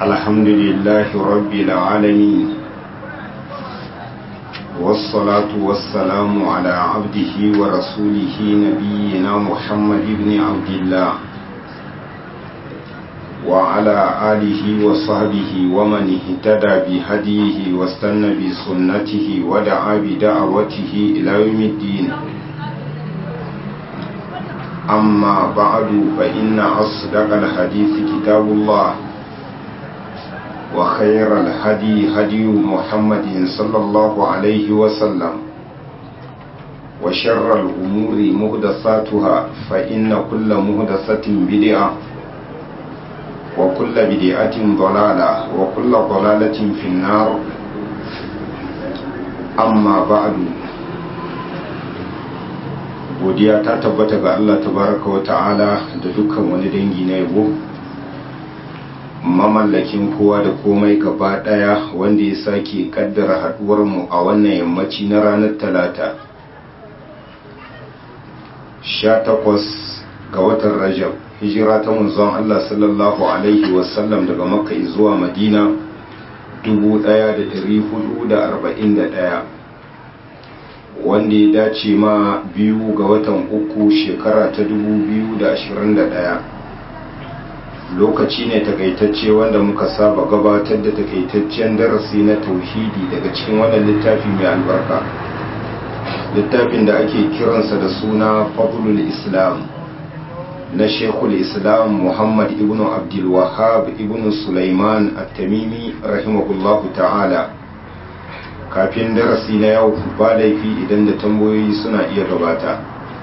الحمد لله رب العالمين والصلاة والسلام على عبده ورسوله نبينا محمد بن عبد الله وعلى آله وصحبه ومن اهتدى بهديه واستنى بسنته ودعا بدعوته إلى يوم الدين أما بعد فإن أصدق الحديث كتاب الله وخير الهدي هدي محمد صلى الله عليه وسلم وشر الأمور مهدساتها فإن كل مهدسة بدعة وكل بدعة ضلالة وكل ضلالة في النار أما بعد godiya ta tabbata ga Allah tabaraka wa ta'ala da dukkan wani dangi na yabo mamallakin kowa da komai gaba daya wanda ya sake kaddara haduwar mu a wannan yammaci na ranar talata 18 ga watan rajab hijira ta manzon Allah sallallahu alaihi wasallam daga makka zuwa madina 1441 wanda ya dace ma biyu ga watan uku shekara ta 2021 lokaci ne takaitacce wanda muka saba gabatar da takaitaccen darasi na tauhidi daga cikin wannan littafi mai albarka littafin da ake kiransa da suna fadlul islam na shekul islam muhammad ibn abdulwahab ibn sulaiman at-tamimi rahimahullahu ta'ala kafin darasi na yau ba laifi idan da tambayoyi suna iya gabata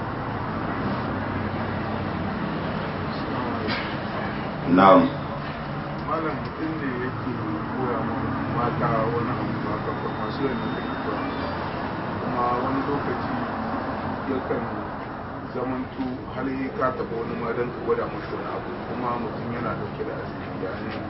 na'am malam mutum ne yake koya mata wani abu ba kafa masu yana da ita kuma wani lokaci yakan zamantu har yi ka taɓa wani ma don ka gwada mashi wani abu kuma mutum yana dauke da asiri ya ne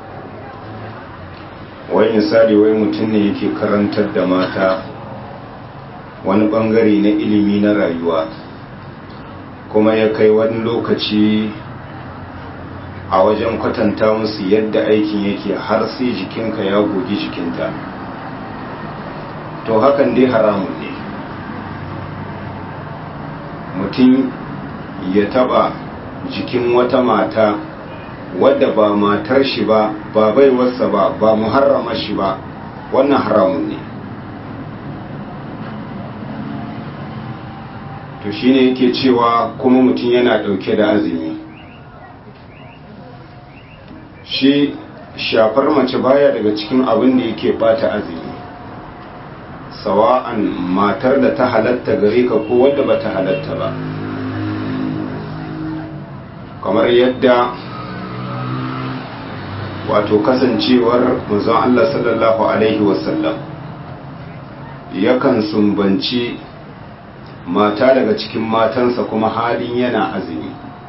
wai misali wai mutum ne yake karantar da mata wani bangare na ilimi na rayuwa kuma ya kai wani lokaci a wajen kwatanta musu yadda aikin yake har sai jikinka ya gogi jikinta to hakan dai haramun ne mutum ya taba jikin wata mata wadda ba matar shi ba ba baiwarsa ba ba muharrama shi ba wannan haramun ne to shine yake cewa kuma mutum yana dauke da azumi shi shafar mace baya daga cikin abin da yake bata azumi sawa'an matar da ta halatta gare ka ko wadda ba ta halatta ba kamar yadda wato kasancewar manzon Allah sallallahu alaihi wasallam yakan sumbanci mata daga cikin matansa kuma halin yana azumi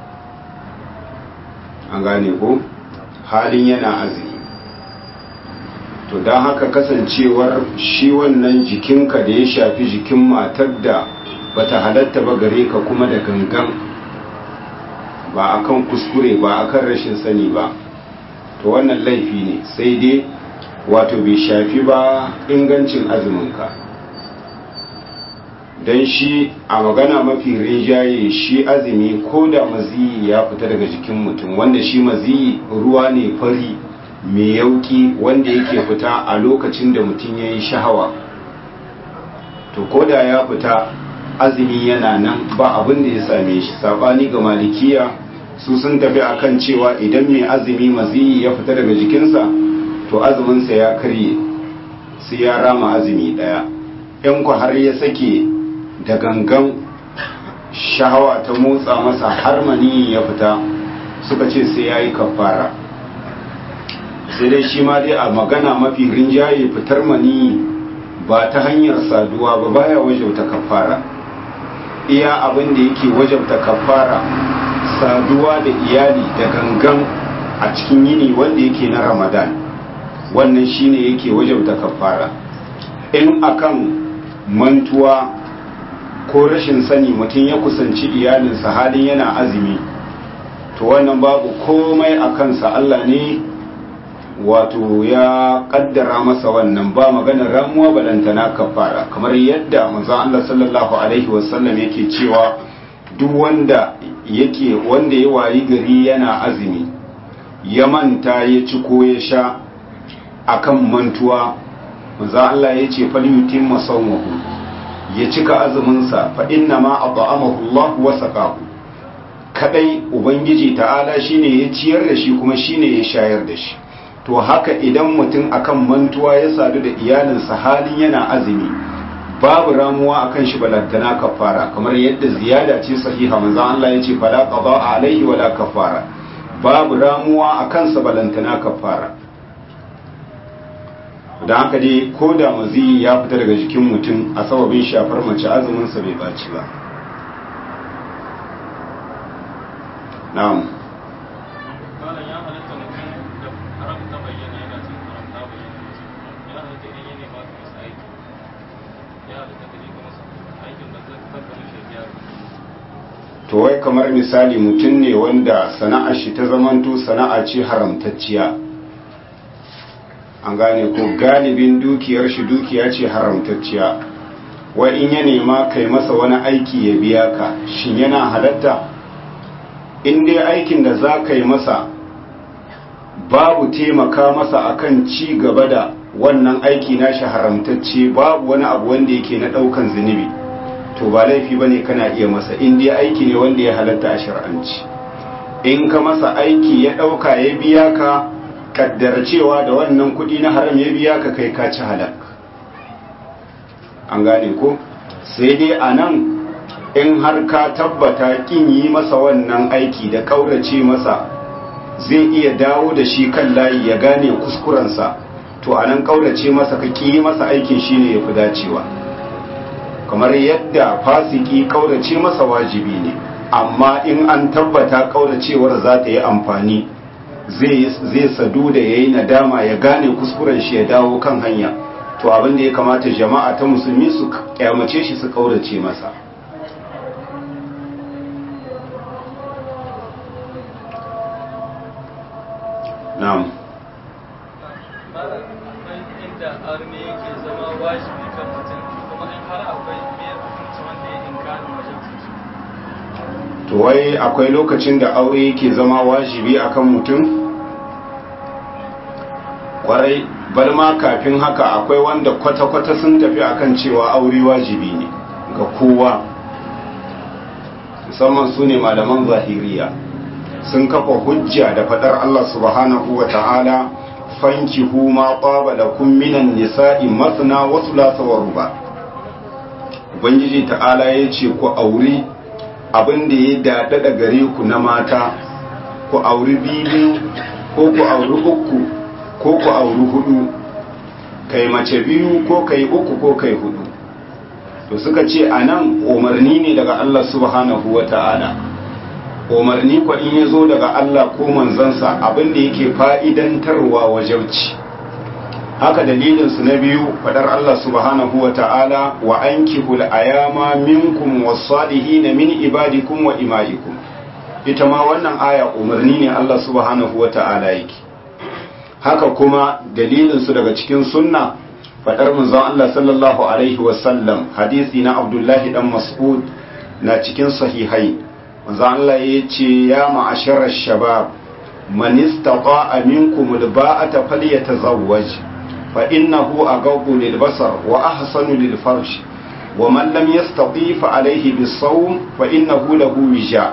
an gane ko halin yana azumi to don haka kasancewar shi wannan jikinka da ya shafi jikin matar da bata halatta ba gare ka kuma da gangan ba akan kuskure ba akan rashin sani ba to wannan laifi ne sai dai wato bai shafi ba ingancin azuminka don shi a magana mafi rinjaye shi azumi ko da maziyi ya fita daga jikin mutum wanda shi maziyi ruwa ne fari mai yauki wanda yake fita a lokacin da mutum ya yi shahawa to ko da ya fita azumi yana nan ba abin da ya same shi sabani ga malikiya su sun tafi akan cewa idan mai azumi maziyi ya fita daga jikinsa to azuminsa ya karye sai ya rama azumi daya in ku har ya sake da gangan shahawa ta motsa masa har maniyi ya fita suka ce sai ya yi kafara sai dai shi ma dai a magana mafi rinjaye fitar maniyi ba ta hanyar saduwa ba baya wajauta kafara iya abin da yake wajauta kafara saduwa da iyali da gangan a cikin yini wanda yake na ramadan wannan shine yake wajauta kafara in akan mantuwa ko rashin sani mutum ya kusanci iyalinsa halin yana azumi to wannan babu komai a kansa Allah ne wato ya kaddara masa wannan ba maganar ramuwa balantana kafara kamar yadda manzon Allah sallallahu alaihi wasallam yake cewa duk wanda yake wanda ya wayi gari yana azumi ya manta ya ci ko ya sha akan mantuwa manzon Allah ya ce falyutimma sawmahu ya cika azuminsa fa inna ma at'amahu Allah wa saqahu kadai ubangiji ta'ala shine ya ciyar da shi kuma shine ya shayar da shi to haka idan mutum akan mantuwa ya sadu da iyalinsa halin yana azumi babu ramuwa akan shi balantana kafara kamar yadda ziyada ce sahiha manzo Allah ya ce fala qada alaihi wala kafara babu ramuwa akan sa balantana kafara dan haka dai ko da mazi ya fita daga jikin mutum a sababin shafar mace azumin sa bai baci ba na'am to wai kamar misali mutum ne wanda sana'ar shi ta zamanto sana'a ce haramtacciya an gane ko galibin dukiyar shi dukiya ce haramtacciya wai in ya nema kai masa wani aiki ya biya ka shin yana halatta in dai aikin da za ka yi masa babu taimaka masa akan ci gaba da wannan aiki na shi haramtacce babu wani abu wanda yake na daukan zunubi to ba laifi ba ne kana iya masa in dai aiki ne wanda ya halatta a shar'anci in ka masa aiki ya ɗauka ya biya ka kaddara cewa da wannan kuɗi na haram ya biya ka kai ka ci halak an gane ko sai dai a nan in har ka tabbata kin yi masa wannan aiki da ƙaurace masa zai iya dawo da shi kan layi ya gane kuskurensa to a nan ƙaurace masa ka ƙi masa aikin shine ya fi dacewa kamar yadda fasiki kaurace masa wajibi ne amma in an tabbata kauracewar za ta yi amfani zai sadu da ya yi nadama ya gane kuskuren shi ya dawo kan hanya to abin da ya kamata jama'a ta musulmi su kyamace shi su kaurace masa na'am inda arme yake zama wajibi kan mutum kuma in har akwai me hukunci wanda ya inkarin wajen to wai akwai lokacin da aure yake zama wajibi akan mutum kwarai bar ma kafin haka akwai wanda kwata-kwata sun tafi akan cewa aure wajibi ne ga kowa musamman su ne malaman zahiriya sun kafa hujja da fadar Allah subhanahu wa ta'ala fankihu ma qaba lakum minan nisa'i masna wa thulatha wa ruba ubangiji ta'ala yace ku auri abin da ya dada da gare ku na mata ku auri biyu ko ku auri uku ko ku auri hudu kai mace biyu ko kai uku ko kai hudu to suka ce anan umarni ne daga Allah subhanahu wa ta'ala umarni kwa in ya zo daga Allah ko manzansa abin da yake fa'idantarwa wajauci haka dalilinsu na biyu fadar Allah subhanahu wa ta'ala wa an kihul ayama minkum wasalihi na min ibadikum wa ima'ikum ita ma wannan aya umarni ne Allah subhanahu wa ta'ala yake haka kuma dalilinsu daga cikin sunna fadar manzon Allah sallallahu alaihi wasallam hadisi na Abdullahi dan Mas'ud na cikin sahihai manzo Allah ya ce ya ma'asharar shabab man istata'a minkum alba'ata falyatazawwaj fa innahu aghaddu lilbasar wa ahsanu lilfarj wa man lam yastati fa alayhi bisawm fa innahu lahu wija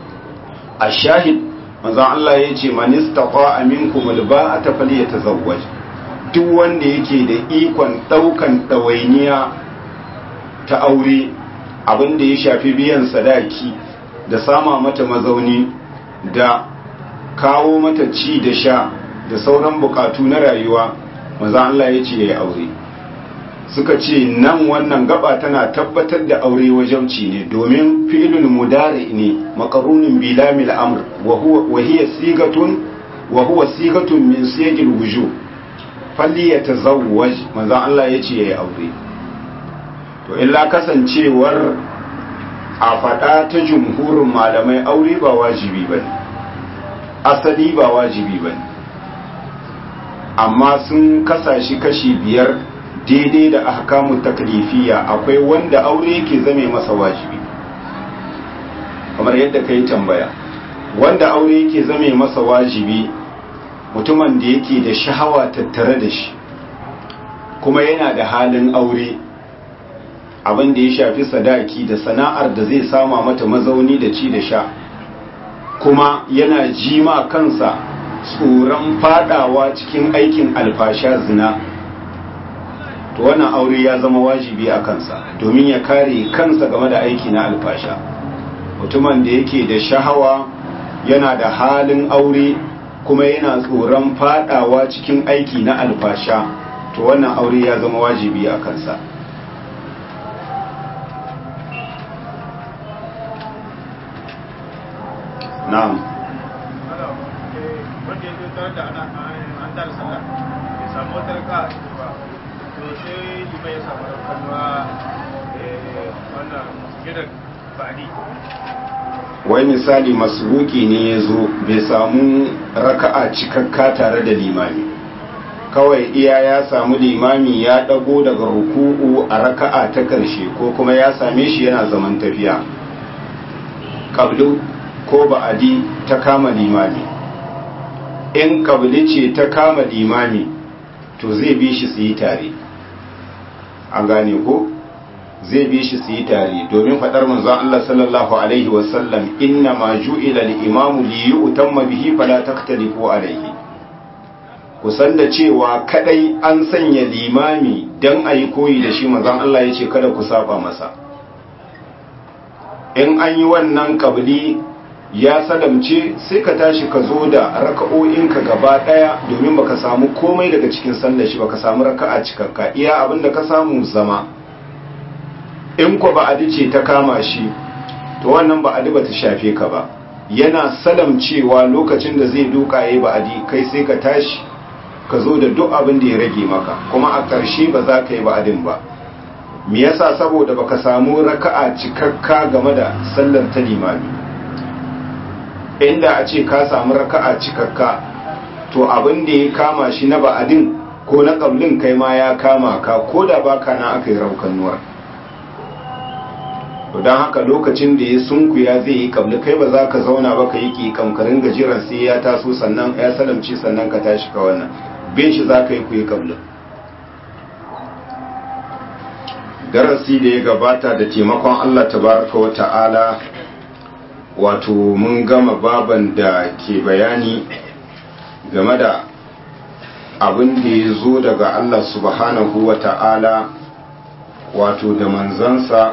ashahid manzo Allah ya ce man istata'a minkum alba'ata falyatazawwaj duk wanda yake da ikon daukan dawainiya ta aure abin da ya shafi biyan sadaki da sama mata mazauni da kawo mata ci da sha da sauran bukatu na rayuwa maza Allah ya ce ya yi aure suka ce nan wannan gaba tana tabbatar da aure wajauci ne domin fi'ilul mudari ne makarunin bilamil amr wa hiya sigatun wa huwa sigatun min siyagil wuju falli ya tazawwaj maza Allah ya ce ya yi aure to illa kasancewar a faɗa ta jumhurin malamai aure ba wajibi ba ne asali ba wajibi ba ne amma sun kasa shi kashi biyar daidai da ahkamu taklifiya akwai wanda aure yake zame masa wajibi kamar yadda ka yi tambaya wanda aure yake zame masa wajibi mutumin da yake da shahawa tattare da shi kuma yana da halin aure abin da ya shafi sadaki da sana'ar da zai sama mata mazauni da ci da sha kuma yana jima kansa tsoron fadawa cikin aikin alfasha zina to wannan aure ya zama wajibi a kansa domin ya kare kansa game da aiki na alfasha mutumin da yake da shahawa yana da halin aure kuma yana tsoron fadawa cikin aiki na alfasha to wannan aure ya zama wajibi a kansa na'am wanda ya zo tare da ana an tara sallah ya samu wata raka a ciki ba to sai liman ya samu rakanuwa wannan gidan ba'adi wai misali masbuki ne ya zo bai samu raka'a cikakka tare da limami kawai iya ya samu limami ya dago daga ruku'u a raka'a ta karshe ko kuma ya same shi yana zaman tafiya kablu ko ba'adi ta kama limami in kabli ce ta kama limami to zai bi shi su yi tare an gane ko zai bi shi su yi tare domin faɗar manzon Allah sallallahu alaihi wasallam inna ma ju'ila al-imamu li yu'tamma bihi fala taktalifu alaihi kusan da cewa kadai an sanya limami dan ayi koyi da shi manzon Allah yace kada ku saba masa in an yi wannan kabli ya salamce sai ka tashi ka zo da raka'o'inka gaba daya domin baka samu komai daga cikin sallar shi baka samu raka'a cikakka iya abinda ka samu zama in ko ba'adi ce ta kama shi to wannan ba'adi ba ta shafe ka ba yana salamcewa lokacin da zai duka yayi ba'adi kai sai ka tashi ka zo da duk abin da ya rage maka kuma a ƙarshe ba za ka yi ba'adin ba me yasa saboda baka samu raka'a cikakka game da sallar ta limami inda a ce ka samu raka'a cikakka to abin da ya kama shi na ba'adin ko na ƙablin kai ma ya kama ka ko da baka na aka yi raukanuwar to don haka lokacin da ya sunkuya zai yi kabli kai ba za ka zauna ba ka yi ƙiƙam ka ringa jiran sai ya taso sannan ya salamci sannan ka tashi ka wannan bin shi za ka yi ku yi kabli darasi da ya gabata da taimakon Allah tabaraka wa ta'ala wato mun gama baban da ke bayani game da abin da ya zo daga Allah subhanahu wa ta'ala wato da manzansa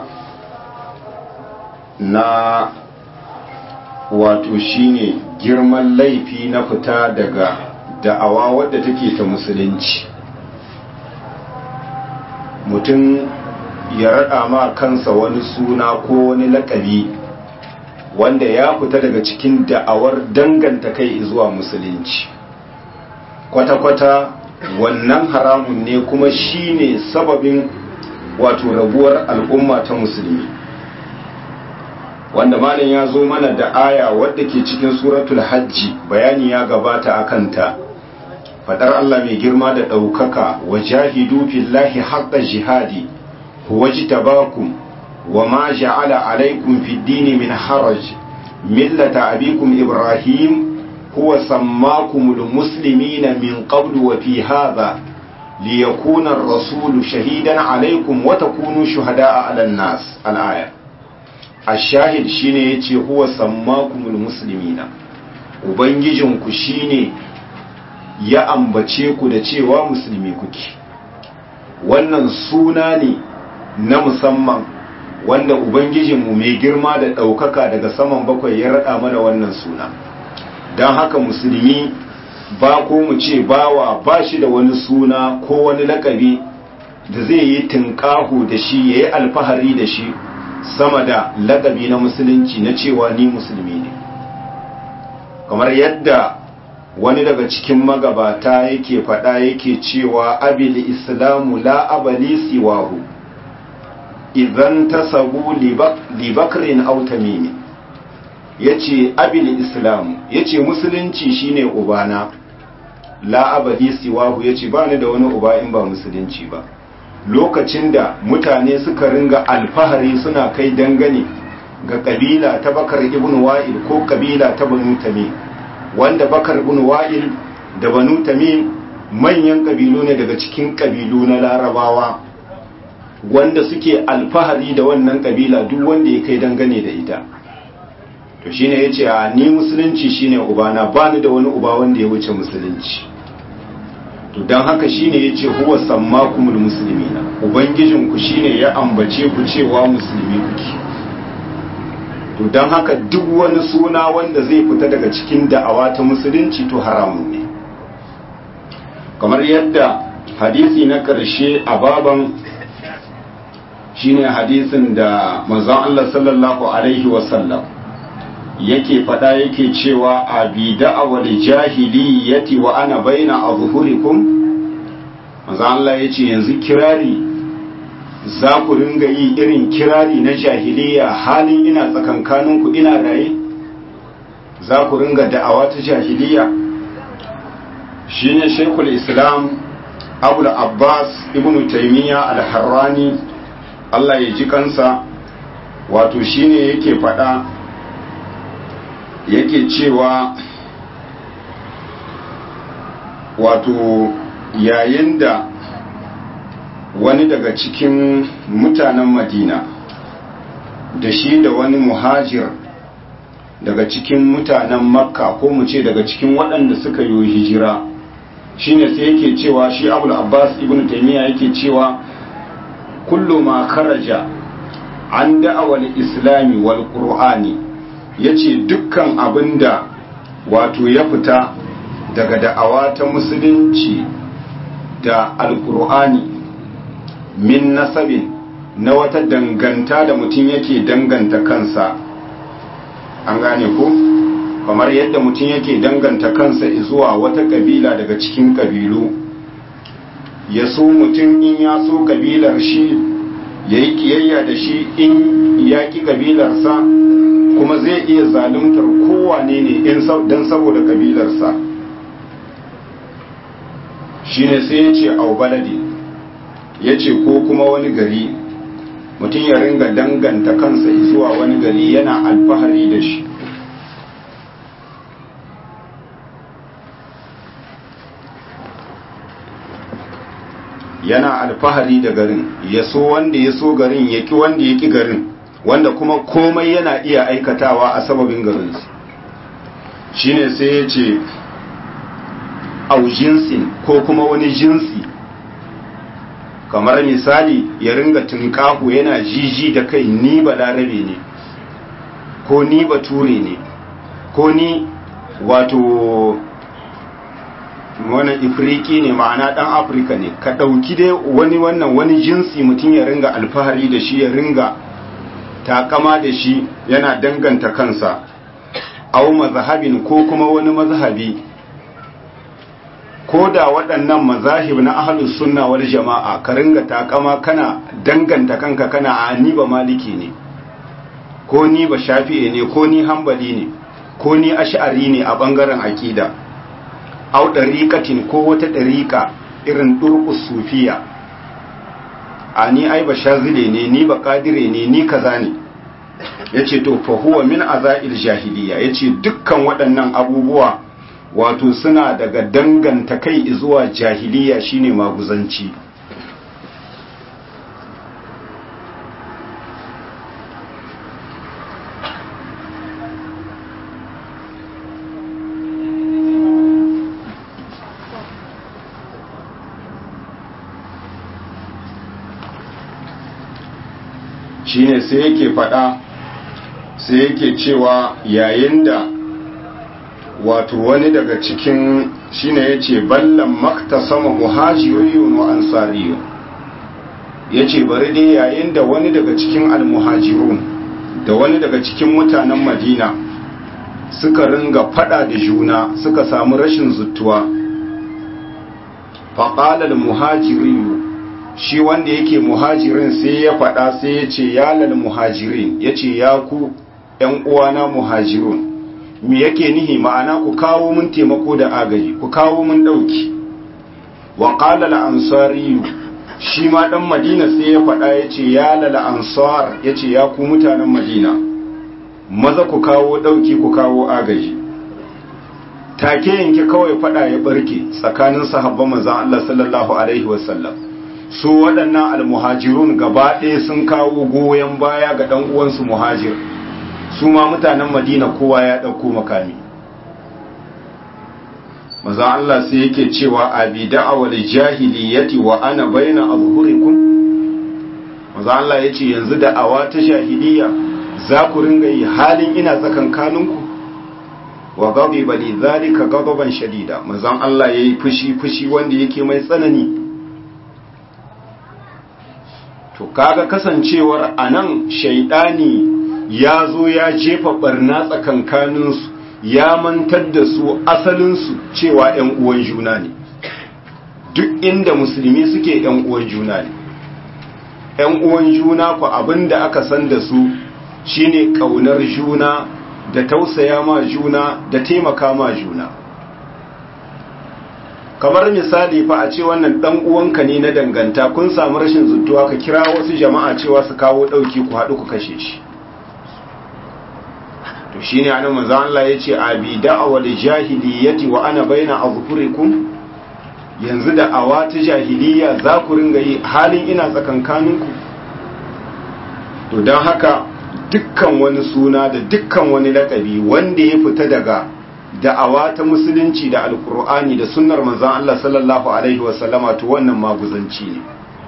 na wato shine girman laifi na fita daga da'awa wadda take ta musulunci mutum ya raɗa ma kansa wani suna ko wani lakabi wanda ya fita daga cikin da'awar danganta kai zuwa musulunci kwata-kwata wannan haramun ne kuma shine sababin wato rabuwar al'umma ta musulmi wanda malam ya zo mana da aya wadda ke cikin suratul hajji bayani ya gabata a kanta fadar Allah mai girma da ɗaukaka wa jahidu fillahi haqqa jihadi huwa jitabakum wa ma ja'ala alaikum fid dini min haraj millata abikum ibrahim huwa sammakumul muslimina min qablu wa fi hadha liyakuna ar-rasulu shahidan alaikum wa takunu shuhada'a 'alan nas al-aya ashahid shine yace huwa sammakumul muslimina ubangijinku shine ya ambace ku da cewa musulmi kuke wannan suna ne na musamman wanda ubangijinmu mai girma da ɗaukaka daga saman bakwai ya raɗa mana wannan suna don haka musulmi ba ko mu ce bawa ba shi da wani suna ko wani lakabi da zai yi tunƙahu da shi ya yi alfahari da shi sama da lakabi na musulunci na cewa ni musulmi ne kamar yadda wani daga cikin magabata yake faɗa yake cewa abil islamu la abali siwahu idan tasabu libakrin aw tamimi yace abil islamu yace musulunci shine ubana la abadi siwahu yace ba ni da wani uba in ba musulunci ba lokacin da mutane suka ringa alfahari suna kai dangane ga kabila ta bakar ibn wa'il ko kabila ta banu tamim wanda bakar ibn wa'il da banu tamim manyan kabilu ne daga cikin kabilu na larabawa wanda suke alfahari da wannan kabila duk wanda ya kai dangane da ita to shine yace a ni musulunci shine ubana bani da wani uba wanda ya wuce musulunci to dan haka shine yace huwa sammakumul muslimina ubangijin ku shine ya ambace ku cewa musulmi kuke to dan haka duk wani suna wanda zai fita daga cikin da'awa ta musulunci to haramun ne kamar yadda hadisi na karshe a baban shine hadisin da manzon Allah sallallahu alaihi wasallam yake fada yake cewa a bi da'awar jahiliyyati wa ana baina azhurikum manzon Allah yace yanzu kirari za ku ringa yi irin kirari na jahiliya halin ina tsakankaninku ina raye za ku ringa da'awa ta jahiliya shine shekul islam abul abbas ibnu taymiya al-harrani Allah ya ji kansa wato shine yake faɗa yake cewa wato yayin da wani daga cikin mutanen madina da shi da wani muhajir daga cikin mutanen makka ko mu ce daga cikin waɗanda suka yi hijira shine sai yake cewa shi abul abbas ibn taimiyya yake cewa kullu ma kharaja an da'awar islami wal qur'ani yace dukkan abinda wato ya fita daga da'awa ta musulunci da alqur'ani min nasabin na wata danganta da mutum yake danganta kansa an gane ko kamar yadda mutum yake danganta kansa zuwa wata kabila daga cikin kabilu ya so mutum in ya so kabilar shi ya yi kiyayya da shi in ya ki kabilarsa kuma zai iya zaluntar kowane ne don saboda kabilarsa shi ne sai ya ce au baladi ya ce ko kuma wani gari mutum ya ringa danganta kansa zuwa wani gari yana alfahari da shi yana alfahari da garin ya so wanda ya so garin ya ki wanda ya ki garin wanda kuma komai yana iya aikatawa a sababin garinsu shine sai ya ce au jinsin ko kuma wani jinsi kamar misali ya ringa tunkahu yana jiji da kai ni ba larabe ne ko ni ba ture ne ko ni wato wani ifriki ne ma'ana dan afirka ne ka ɗauki dai wani wannan wani jinsi mutum ya ringa alfahari da shi ya ringa takama da shi yana danganta kansa au mazhabin ko kuma wani mazhabi ko da waɗannan mazahib na ahlus sunna wal jama'a ka ringa takama kana danganta kanka kana a ni ba maliki ne ko ni ba shafi'i ne ko ni hambali ne ko ni ash'ari ne a bangaren aqida au ɗariƙatin ko wata ɗariƙa irin ɗurƙus sufiya a ni ai ba shazile ne ni ba ƙadire ne ni kaza ne ya ce to fahuwa min aza'il jahiliya ya ce dukkan waɗannan abubuwa wato suna daga danganta kai zuwa jahiliya shine maguzanci shine sai yake faɗa sai yake cewa yayin da wato wani daga cikin shine yace ballan maktasama muhajirun wa ansariyun yace bari dai yayin da wani daga cikin almuhajirun da wani daga cikin mutanen Madina suka ringa fada da juna suka samu rashin zuttuwa faqala almuhajirun shi wanda yake muhajirin sai ya faɗa sai ya ce ya lal muhajirin ya ce ya ku ‘yan uwana muhajirun me yake nihi ma'ana ku kawo mun taimako da agaji ku kawo mun dauki wa qala al-ansari shi ma dan madina sai ya faɗa yace ya lal ansar yace ya ku mutanen madina maza ku kawo dauki ku kawo agaji take yanke kawai faɗa ya barke tsakanin sahabban manzon Allah sallallahu alaihi wasallam su waɗannan almuhajirun gaba ɗaya sun kawo goyon baya ga ɗan uwansu muhajir su ma mutanen madina kowa ya ɗauko makami maza Allah sai yake cewa abi da'awal jahiliyati wa ana baina azhurikum maza Allah yace yanzu da'awa ta jahiliya za ku ringa yi halin ina tsakankaninku wa ghadiba li dhalika ghadaban shadida maza Allah yayi fushi fushi wanda yake mai tsanani to kaga kasancewar anan shaidani ya zo ya jefa barna tsakankaninsu ya mantar da su asalinsu cewa ‘yan uwan juna ne duk inda musulmi suke ‘yan uwan juna ne ‘yan uwan juna ku abinda aka san da su shine ƙaunar juna da tausaya ma juna da taimaka ma juna kamar misali fa a ce wannan dan uwanka ne na danganta kun samu rashin zuntuwa ka kira wasu jama'a cewa su kawo dauki ku haɗu ku kashe shi to shine anan manzo Allah yace abi da'awal jahiliyyati wa ana baina azhurikum yanzu da awa ta jahiliya za ku ringa yi halin ina tsakankaninku to don haka dukkan wani suna da dukkan wani lakabi wanda ya fita daga da'awa ta musulunci da alkur'ani da sunnar manzon Allah sallallahu alaihi wasallama to wannan maguzanci ne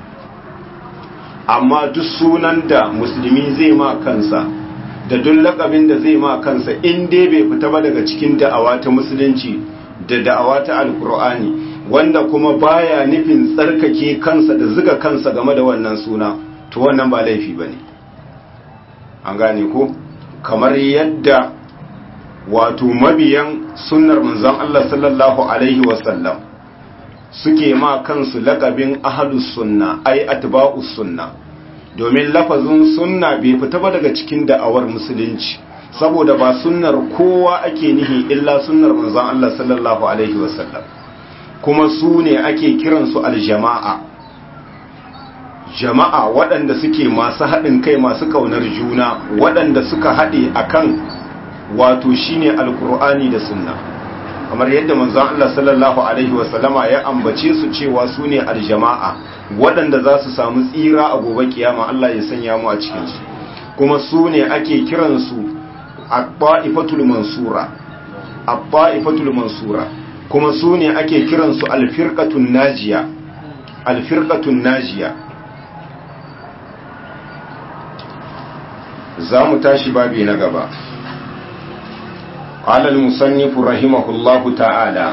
amma duk sunan da musulmi zai ma kansa da duk lakabin da zai ma kansa in dai bai fita ba daga cikin da'awa ta musulunci da da'awa ta alkur'ani wanda kuma baya nufin tsarkake kansa da zuga kansa game da wannan suna to wannan ba laifi bane an gane ko kamar yadda wato mabiyan sunnar manzon Allah sallallahu alaihi wasallam suke ma kansu lakabin ahlus sunna ai atba'us sunna domin lafazin sunna bai fita ba daga cikin da'awar musulunci saboda ba sunnar kowa ake nihi illa sunnar manzon Allah sallallahu alaihi wasallam kuma su ne ake kiransu aljama'a jama'a waɗanda suke masu haɗin kai masu ƙaunar juna waɗanda suka haɗe akan wato shine alkur'ani da sunna kamar yadda manzon Allah sallallahu alaihi wasallama ya ambace su cewa su ne aljama'a waɗanda za su samu tsira a gobe kiyama Allah ya sanya mu a cikin su kuma su ne ake kiransu at-ta'ifatul mansura at-ta'ifatul mansura kuma su ne ake kiransu al-firqatun najiya al-firqatun najiya za mu tashi babi na gaba قال المصنف رحمه الله تعالى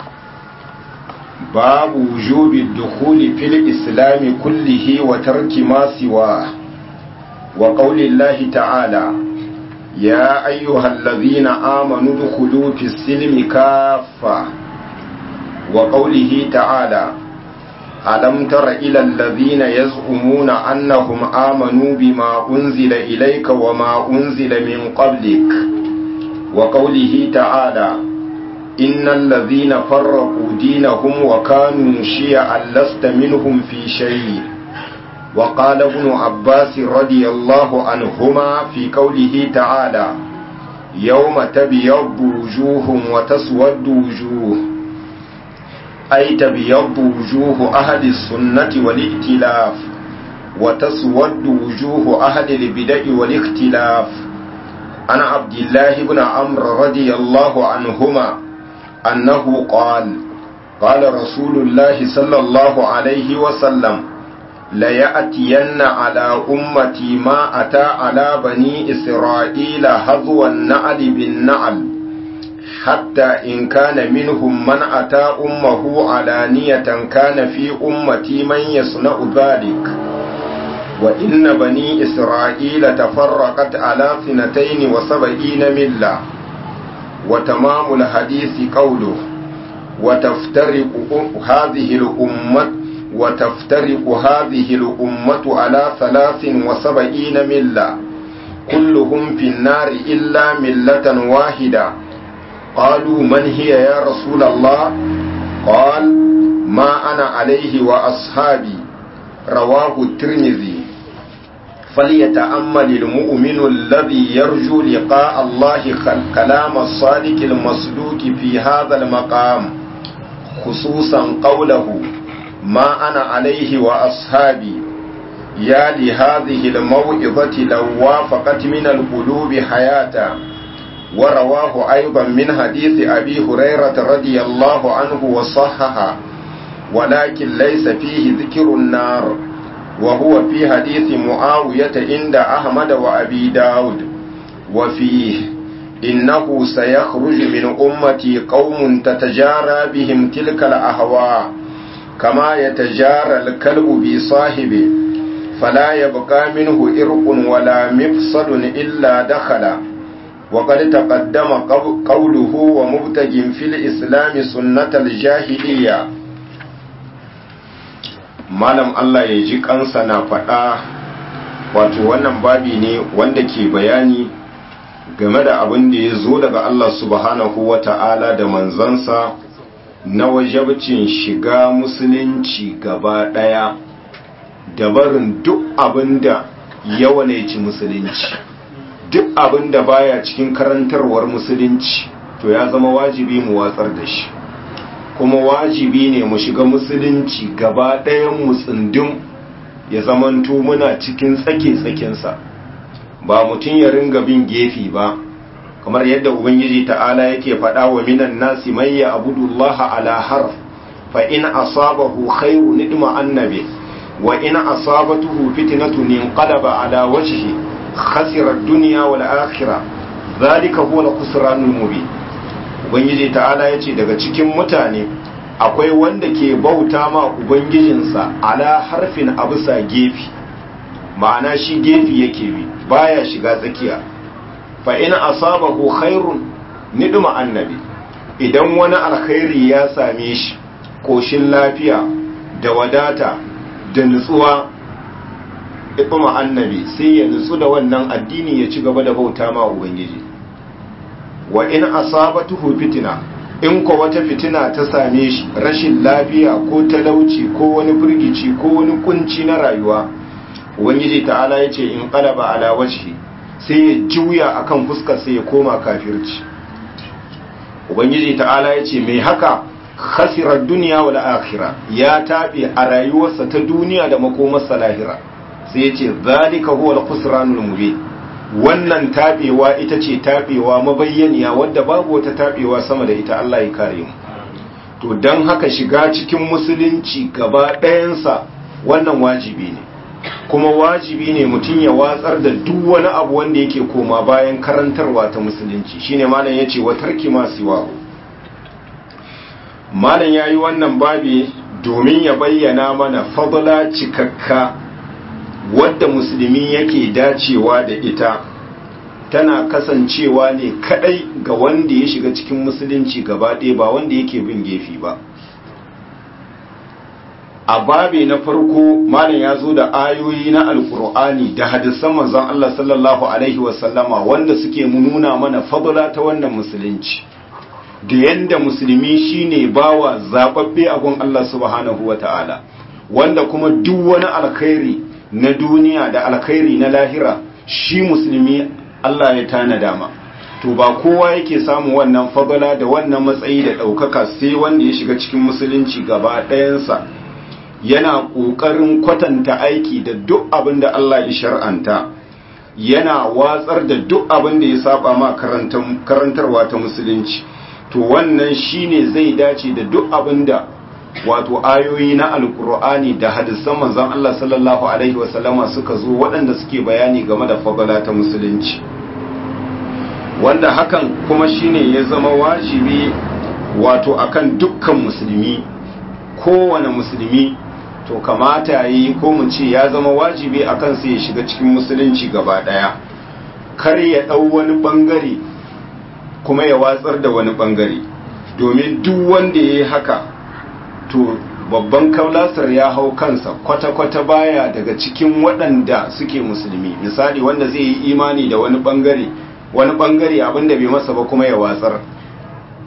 باب وجوب الدخول في الإسلام كله وترك ما سواه وقول الله تعالى يا أيها الذين آمنوا ادخلوا في السلم كافة وقوله تعالى ألم تر إلى الذين يزعمون أنهم آمنوا بما أنزل إليك وما أنزل من قبلك وقوله تعالى إن الذين فرقوا دينهم وكانوا شيعا لست منهم في شيء وقال ابن عباس رضي الله عنهما في قوله تعالى يوم تبيض وجوه وتسود وجوه أي تبيض وجوه أهل السنة والائتلاف وتسود وجوه أهل البدع والاختلاف عن عبد الله بن عمرو رضي الله عنهما أنه قال قال رسول الله صلى الله عليه وسلم ليأتين على أمتي ما أتى على بني إسرائيل هضو النعل بالنعل حتى إن كان منهم من أتى أمه علانية كان في أمتي من يصنع ذلك وإن بني إسرائيل تفرقت على اثنتين وسبعين ملة وتمام الحديث قوله وتفترق هذه الأمة وتفترق هذه الأمة على ثلاث وسبعين ملة كلهم في النار إلا ملة واحدة قالوا من هي يا رسول الله قال ما أنا عليه وأصحابي رواه الترمذي فليتأمل المؤمن الذي يرجو لقاء الله كلام الصادق المصدوق في هذا المقام خصوصا قوله ما أنا عليه وأصحابي يا لهذه الموعظة لو وافقت من القلوب حياة ورواه أيضا من حديث أبي هريرة رضي الله عنه وصحها ولكن ليس فيه ذكر النار وهو في حديث معاوية عند أحمد وأبي داود وفيه إنه سيخرج من أمتي قوم تتجارى بهم تلك الأهواء كما يتجارى الكلب بصاحبه فلا يبقى منه إرق ولا مفصل إلا دخل وقد تقدم قوله ومبتج في الإسلام سنة الجاهلية malam Allah ya ji kansa na faɗa wato wannan babi ne wanda ke bayani game da abin da ya zo daga Allah subhanahu wa ta'ala da manzansa na wajabcin shiga musulunci gaba ɗaya da barin duk abin da yawanaici musulunci duk abin da baya cikin karantarwar musulunci to ya zama wajibi mu watsar da shi kuma wajibi ne mu shiga musulunci gaba ɗayan mu tsindin ya zamanto muna cikin tsake-tsakensa ba mutum ya ringa bin gefe ba kamar yadda ubangiji ta'ala yake faɗa wa minan nasi mai ya abudullaha ala harf fa in asabahu khairu nidma annabi wa in asabatuhu fitnatun inqalaba ala wajhi khasira ad-dunya wal akhirah zalika huwa al-khusranul mubin ubangiji ta'ala yace daga cikin mutane akwai wanda ke bauta ma ubangijinsa ala harfin abusa gefi ma'ana shi gefi yake bi baya shiga tsakiya fa in asabahu khairun nidma annabi idan wani alkhairi ya same shi koshin lafiya da wadata da nutsuwa ibma annabi sai ya nutsu da wannan addini ya ci gaba da bauta ma ubangiji wa in asabatuhu fitina in ko wata fitina ta same shi rashin lafiya ko talauci ko wani firgici ko wani kunci na rayuwa ubangiji ta'ala ya ce in qalaba ala wajhi sai ya juya akan fuskar sai ya koma kafirci ubangiji ta'ala ya ce mai haka khasirar duniya wal akhirah ya tabe a rayuwarsa ta duniya da makomarsa lahira sai ya ce zalika huwa al-khusranul mubin wannan tabewa ita ce tabewa mabayyaniya wadda babu wata tabewa sama da ita Allah ya kare mu to dan haka shiga cikin musulunci gaba ɗayansa wannan wajibi ne kuma wajibi ne mutum ya watsar da duk wani abu wanda yake koma bayan karantarwa ta musulunci shine malam yace wa tarki ma siwahu malam yayi wannan babi domin ya bayyana mana fadla cikakka wadda musulmi yake dacewa da ita tana kasancewa ne kadai ga wanda ya shiga cikin musulunci gaba ɗaya ba wanda yake bin gefe ba a babe na farko malam ya zo da ayoyi na alkur'ani da hadisan manzon Allah sallallahu alaihi wasallama wanda suke nuna mana fadla ta wannan musulunci da yanda musulmi shine bawa zababbe a gun Allah subhanahu wata'ala wanda kuma duk wani alkhairi na duniya da alkhairi na lahira shi musulmi Allah ya tanada ma to ba kowa yake samun wannan fadala da wannan matsayi da ɗaukaka sai wanda ya shiga cikin musulunci gaba ɗayansa yana ƙoƙarin kwatanta aiki da duk abin da Allah ya shar'anta yana watsar da duk abin da ya saba ma karantarwa ta musulunci to wannan shine zai dace da duk abin da wato ayoyi na alkur'ani da hadisan manzon Allah sallallahu alaihi wasallama suka zo waɗanda suke bayani game da fadala ta musulunci wanda hakan kuma shine ya zama wajibi wato akan dukkan musulmi kowane musulmi to kamata yi ko mu ce ya zama wajibi akan sai ya shiga cikin musulunci gaba ɗaya kar ya ɗau wani ɓangare kuma ya watsar da wani ɓangare domin duk wanda ya yi haka to babban kaulasar ya hau kansa kwata-kwata baya daga cikin waɗanda suke musulmi misali wanda zai yi imani da wani ɓangare wani ɓangare abinda bai masa ba kuma ya watsar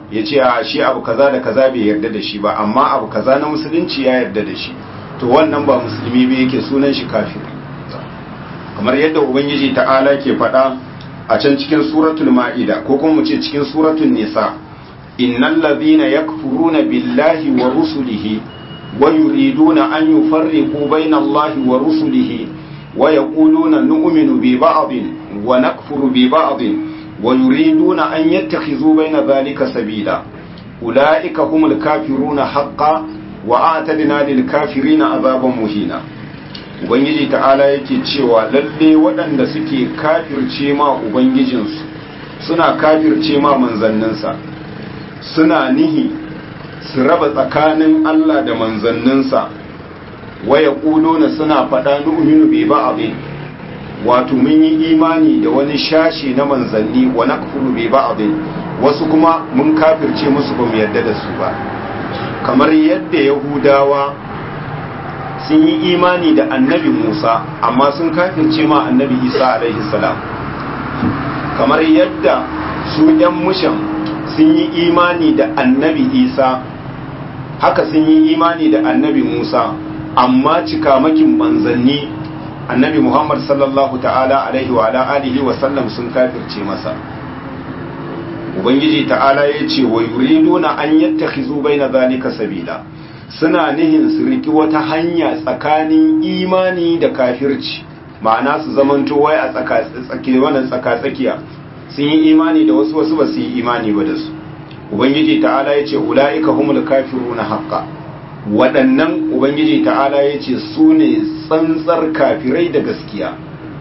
ya ce a shi abu kaza da kaza bai yarda da shi ba amma abu kaza na musulunci ya yarda da shi to wannan ba musulmi ba yake sunan shi kafiri kamar yadda ubangiji ta'ala ke faɗa a can cikin suratul ma'ida ko kuma mu ce cikin suratul nisa innal ladhina yakfuruna billahi wa rusulihi wa yuriduna an yufarriqu bayna allahi wa rusulihi wa yaquluna nu'minu bi ba'din wa nakfuru bi ba'din wa yuriduna an yattakhidhu bayna dhalika sabila ulaika humul kafiruna haqqan wa a'tadna lil kafirina azaban muhina ubangiji ta'ala yake cewa lalle waɗanda suke kafirce ma ubangijinsu suna kafirce ma manzanninsa suna nihi su raba tsakanin Allah da manzanninsa waya na suna faɗa nu'minu bi ba'dhin wato mun yi imani da wani shashi na manzanni wa nakfuru bi ba'dhin wasu kuma mun kafirce musu ba mu yarda da su ba kamar yadda yahudawa sun yi imani da annabi Musa amma sun kafirce ma annabi Isa alaihi salam kamar yadda su ‘yan mushan sun yi imani da annabi Isa haka sun yi imani da annabi Musa amma cikamakin manzanni annabi Muhammad sallallahu ta'ala alaihi wa alihi wa sallam sun kafirce masa Ubangiji ta'ala ya ce wa yuriduna an yattakhizu baina zalika sabila suna nihin su riki wata hanya tsakanin imani da kafirci ma'ana su zamanto wai a tsakatsaki wannan tsakatsakiya sun yi imani da wasu wasu ba su yi imani ba da su ubangiji ta'ala ya ce ula'ika humul kafiruna haqqa waɗannan ubangiji ta'ala ya ce su ne tsantsar kafirai da gaskiya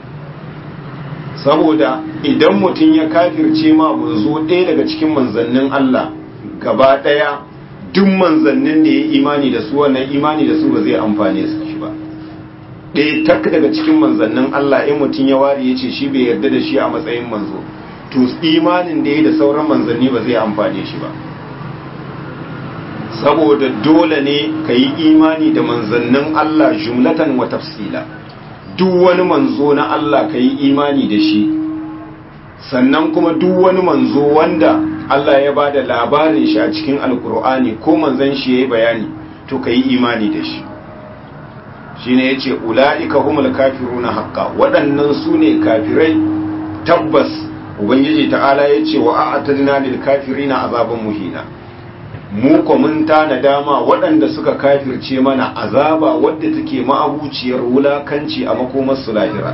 saboda idan mutum ya kafirce ma manzo ɗaya daga cikin manzannin Allah gaba ɗaya duk manzannin da ya imani da su wannan imani da su ba zai amfane su shi ba ɗaya tak daga cikin manzannin Allah in mutum ya ware ya ce shi bai yarda da shi a matsayin manzo to imanin da ya da sauran manzanni ba zai amfane shi ba saboda dole ne ka yi imani da manzannin Allah jumlatan wa tafsila duk wani manzo na Allah ka yi imani da shi sannan kuma duk wani manzo wanda Allah ya ba da labarin shi a cikin alkur'ani ko manzan shi ya yi bayani to ka yi imani da shi shi ne ya ce ula'ika humul kafiru na haƙƙa waɗannan su ne kafirai tabbas ubangiji ta'ala ya ce wa a'atadna lil kafirina azaban muhina mu ko mun tana dama waɗanda suka kafirce mana azaba wadda take ma'abuciyar wulakanci a makomarsu lahira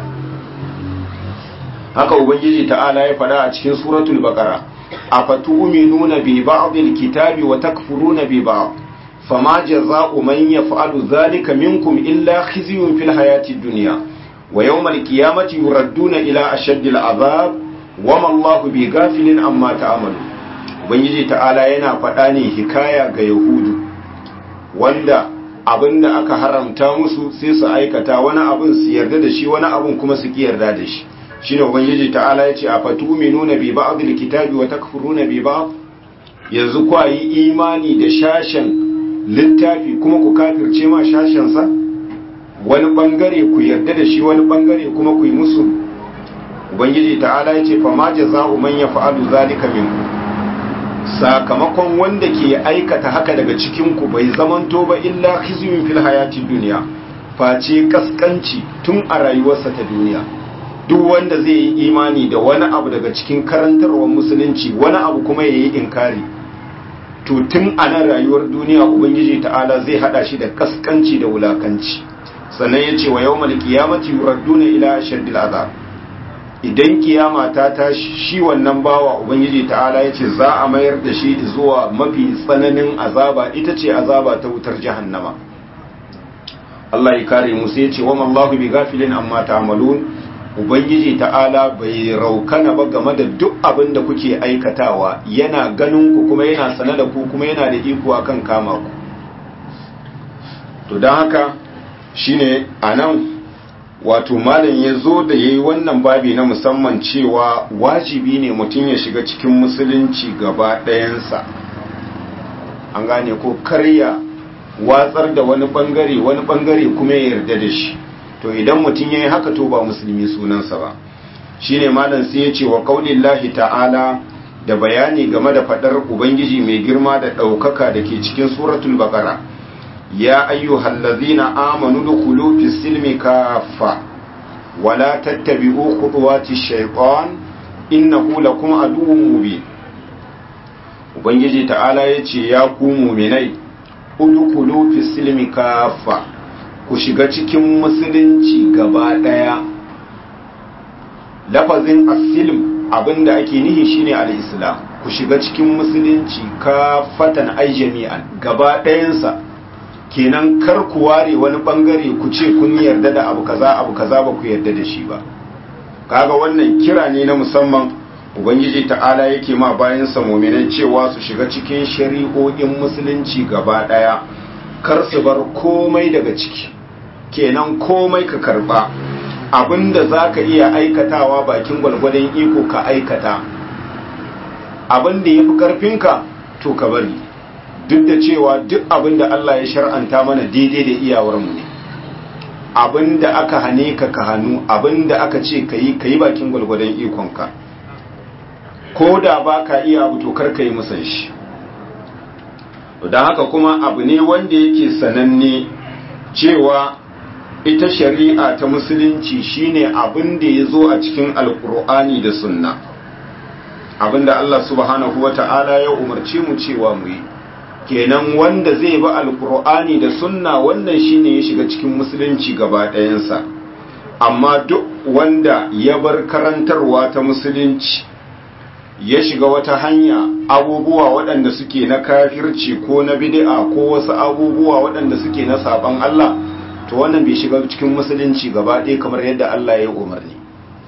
haka ubangiji ta'ala ya faɗa a cikin suratul baqara afatu'minuna bi ba'dil kitabi wa takfuruna bi ba'd fama jazaa'u man yaf'alu dhalika minkum illa khizyun fil hayatid dunya wa yawmal qiyamati yuradduna ila ashaddil azab wama Allahu bi ghafilin amma ta'malu ubangiji ta'ala yana faɗa ne hikaya ga yahudu wanda abinda aka haramta musu sai su aikata wani abin su yarda da shi wani abin kuma su ki yarda da shi shine ubangiji ta'ala yace a fatuminuna bi ba'dil kitabi wa takfuruna bi ba'd yanzu kwa yi imani da shashen littafi kuma ku kafirce ma shashen sa wani bangare ku yarda da shi wani bangare kuma ku yi musu ubangiji ta'ala yace fa ma jazaa'u man yaf'alu zalika minkum sakamakon wanda ke aikata haka daga cikin ku bai zamanto ba illa khizyun fil hayati dunya face kaskanci tun a rayuwarsa ta duniya duk wanda zai yi imani da wani abu daga cikin karantarwar musulunci wani abu kuma ya yi inkari to tun a nan rayuwar duniya ubangiji ta'ala zai hada shi da kaskanci da wulakanci sannan ya ce wa yau malkiyamati yuradduna ila shaddil azab idan kiyama ta tashi shi wannan bawa ubangiji ta'ala ya ce za a mayar da shi zuwa mafi tsananin azaba ita ce azaba ta wutar jahannama Allah ya kare mu sai ya ce wa mallahu bi gafilin amma ta'malun ubangiji ta'ala bai raukana ba game da duk abin da kuke aikatawa yana ganin ku kuma yana sane da ku kuma yana da iko akan kama ku to don haka shine anan wato malam ya zo da yayi wannan babi na musamman cewa wajibi ne mutum ya shiga cikin musulunci gaba ɗayansa an gane ko karya watsar da wani bangare wani bangare kuma ya yarda da shi to idan mutum ya yi haka to ba musulmi sunansa ba shine malam sai ya ce wa qaulillahi ta'ala da bayani game da fadar ubangiji mai girma da ɗaukaka da ke cikin suratul baqara ya ayyuhal ladzina amanu dukhulu fis silmi kaffa wala tattabi'u khutuwati shaytan innahu lakum aduwwun mubin ubangiji ta'ala yace ya ku mu'minai udkhulu fis silmi kaffa ku shiga cikin musulunci gaba daya lafazin as-silm abinda ake nihi shine al-islam ku shiga cikin musulunci kafatan ay jami'an gaba dayansa kenan kar ku ware wani bangare ku ce kun yarda da abu kaza abu kaza ba ku yarda da shi ba kaga wannan kira ne na musamman ubangiji ta'ala yake ma bayan sa mu'minai cewa su shiga cikin shari'o'in musulunci gaba daya kar su bar komai daga ciki kenan komai ka karba abinda zaka iya aikatawa bakin gwalgwadon iko ka aikata abinda yafi karfinka to ka bari duk da cewa duk abinda Allah ya shar'anta mana daidai da iyawarmu ne abinda aka hane ka ka hannu abinda aka ce ka yi ka yi bakin gwalgwadon ikonka ko da ba ka iya abu to kar ka yi musan shi don haka kuma abu ne wanda yake sananne cewa ita shari'a ta musulunci shine abin da ya zo a cikin alkur'ani da sunna abinda Allah subhanahu wa ta'ala ya umarci mu cewa mu yi kenan wanda zai bi alkur'ani da sunna wannan shine ya shiga cikin musulunci gaba ɗayansa amma duk wanda ya bar karantarwa ta musulunci ya shiga wata hanya abubuwa waɗanda suke na kafirci ko na bid'a ko wasu abubuwa waɗanda suke na saban Allah to wannan bai shiga cikin musulunci gaba ɗaya kamar yadda Allah ya umarni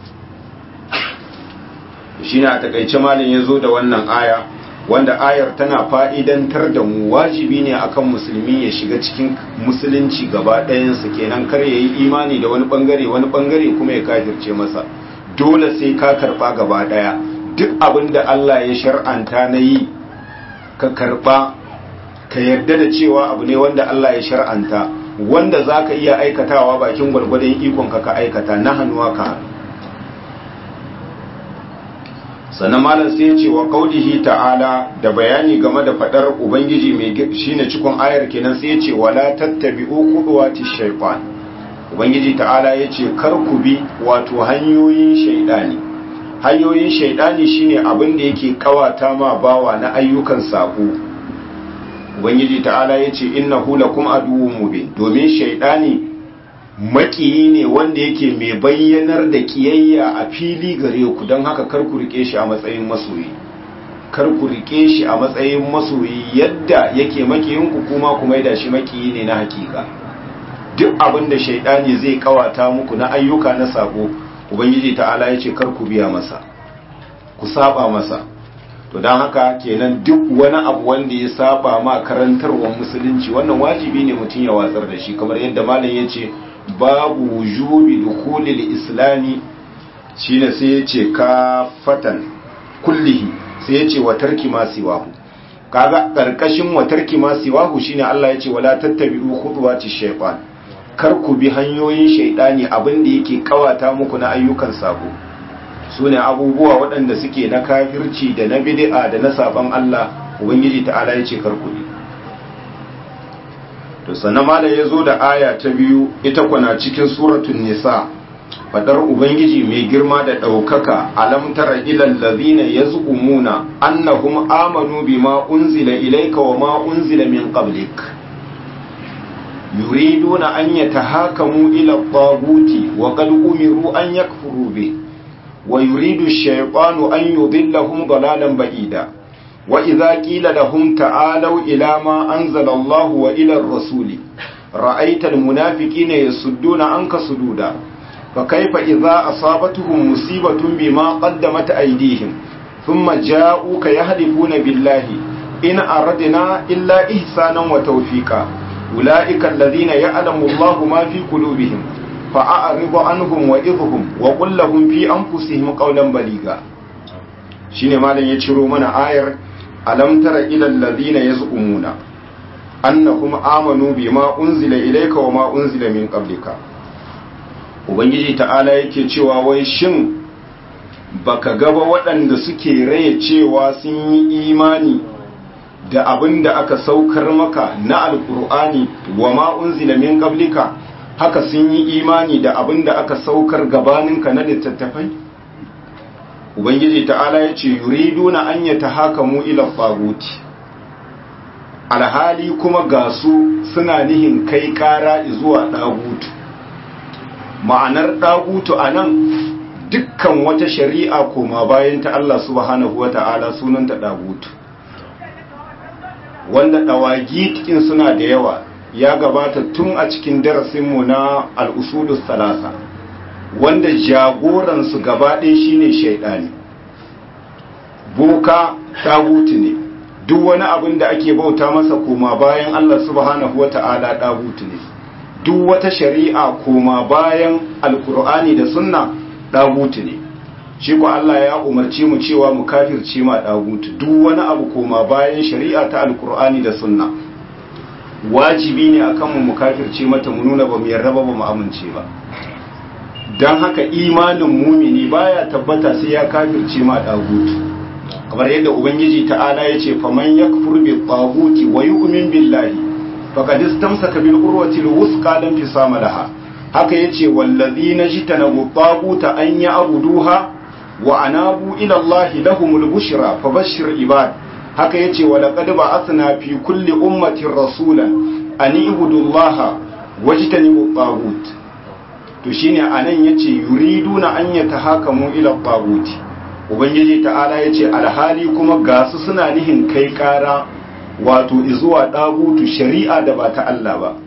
shi ne a takaice malin ya zo da wannan aya wanda ayar tana fa'idantar da mu wajibi ne akan musulmi ya shiga cikin musulunci gaba ɗayansa kenan kar ya yi imani da wani ɓangare wani ɓangare kuma ya kafirce masa dole sai ka karɓa gaba ɗaya duk abin da Allah ya shar'anta na yi ka karɓa ka yarda da cewa abu ne wanda Allah ya shar'anta wanda za ka iya aikatawa bakin gwargwadon ikonka ka aikata na hannuwa ka hannu sannan malam sai ya ce wa kaulihi ta'ala da bayani game da fadar ubangiji mai shine cikon ayar kenan sai ya ce wala tattabi'u khutuwati shaytan ubangiji ta'ala ya ce kar ku bi wato hanyoyin shaydani hanyoyin shaydani shine abin da yake kawata ma bawa na ayyukan sako ubangiji ta'ala ya ce innahu lakum aduwwun mubin domin shaydani makiyi ne wanda yake mai bayyanar da kiyayya a fili gare ku don haka kar ku rike shi a matsayin masoyi kar ku rike shi a matsayin masoyi yadda yake makiyinku kuma kuma da shi makiyi ne na hakika duk abin da shaidani zai kawata muku na ayyuka na sako ubangiji ta'ala ya ce kar ku biya masa ku saba masa to don haka kenan duk wani abu wanda ya saba ma karantarwar musulunci wannan wajibi ne mutum ya watsar da shi kamar yadda malam ya ce babu wujubi dukhulil islami shine sai yace kafatan kullihi sai yace wa tarki ma siwahu kaga karkashin wa tarki ma siwahu shine Allah yace wala tattabi'u khutuwati shaytan kar ku bi hanyoyin shaydani abinda yake kawata muku na ayyukan sabo sune abubuwa waɗanda suke na kafirci da na bid'a da na saban Allah ubangiji ta'ala yace kar ku bi to sannan malam ya zo da aya ta biyu ita kuna cikin suratun nisa fadar ubangiji mai girma da ɗaukaka alam tara ilal ladhina yaz'umuna annahum amanu bima unzila ilayka wa ma unzila min qablik yuriduna an yatahakamu ila at-taguti wa qad umiru an yakfuru bi wa yuridu ash-shaytanu an yudillahum dalalan ba'ida وإذا قيل لهم تعالوا إلى ما أنزل الله وإلى الرسول رأيت المنافقين يصدون عنك صدودا فكيف إذا أصابتهم مصيبة بما قدمت أيديهم ثم جاءوك يهدفون بالله إن أردنا إلا إحسانا وتوفيقا أولئك الذين يعلم الله ما في قلوبهم فأعرض عنهم وإذهم وقل لهم في أنفسهم قولا بليغا shine malam ya ciro mana ayar alam tara ilal ladina yaz'umuna annahum amanu bima unzila ilayka wa ma unzila min qablika ubangiji ta'ala yake cewa wai shin baka gaba waɗanda suke raye cewa sun yi imani da abin da aka saukar maka na alkur'ani wa ma unzila min qablika haka sun yi imani da abin da aka saukar gabaninka na littattafai ubangiji ta'ala ya ce yuriduna an yatahakamu ila taguti alhali kuma ga su suna nihin kai kara zuwa ɗagutu ma'anar ɗagutu a nan dukkan wata shari'a koma bayan ta Allah subhanahu wa ta'ala sunanta ɗagutu wanda ɗawagi cikin suna da yawa ya gabata tun a cikin darasinmu na al'usulus salasa wanda jagoransu gabaɗe shine shaidani boka ɗagutu ne duk wani abin da ake bauta masa koma bayan Allah subhanahu wata'ala dagutu ne duk wata shari'a koma bayan alkur'ani da sunna dagutu ne shi ko Allah ya umarci mu cewa mu kafirce ma dagutu duk wani abu koma bayan shari'a ta alkur'ani da sunna wajibi ne akan mu mu kafirce mata mu nuna ba mu yarda ba mu amince ba dan haka imanin mumini baya tabbata sai ya kafirce ma dagutu kamar yadda ubangiji ta'ala ya ce faman yakfur bi taghuti wa yu'min billahi faqad istamsaka bil urwati alwusqa lam fisama laha haka yace wallazina jitanabu taghuta an ya'buduha wa anabu ila Allah lahumul bushra fabashshir ibad haka yace wa laqad ba'athna fi kulli ummatin rasulan an ibudu Allah wajtanibu taghut to shine anan yace yuriduna an yatahakamu ila taghuti ubangiji ta'ala ya ce alhali kuma gasu suna nihin kai kara wato izuwa ɗagutu shari'a da ba ta Allah ba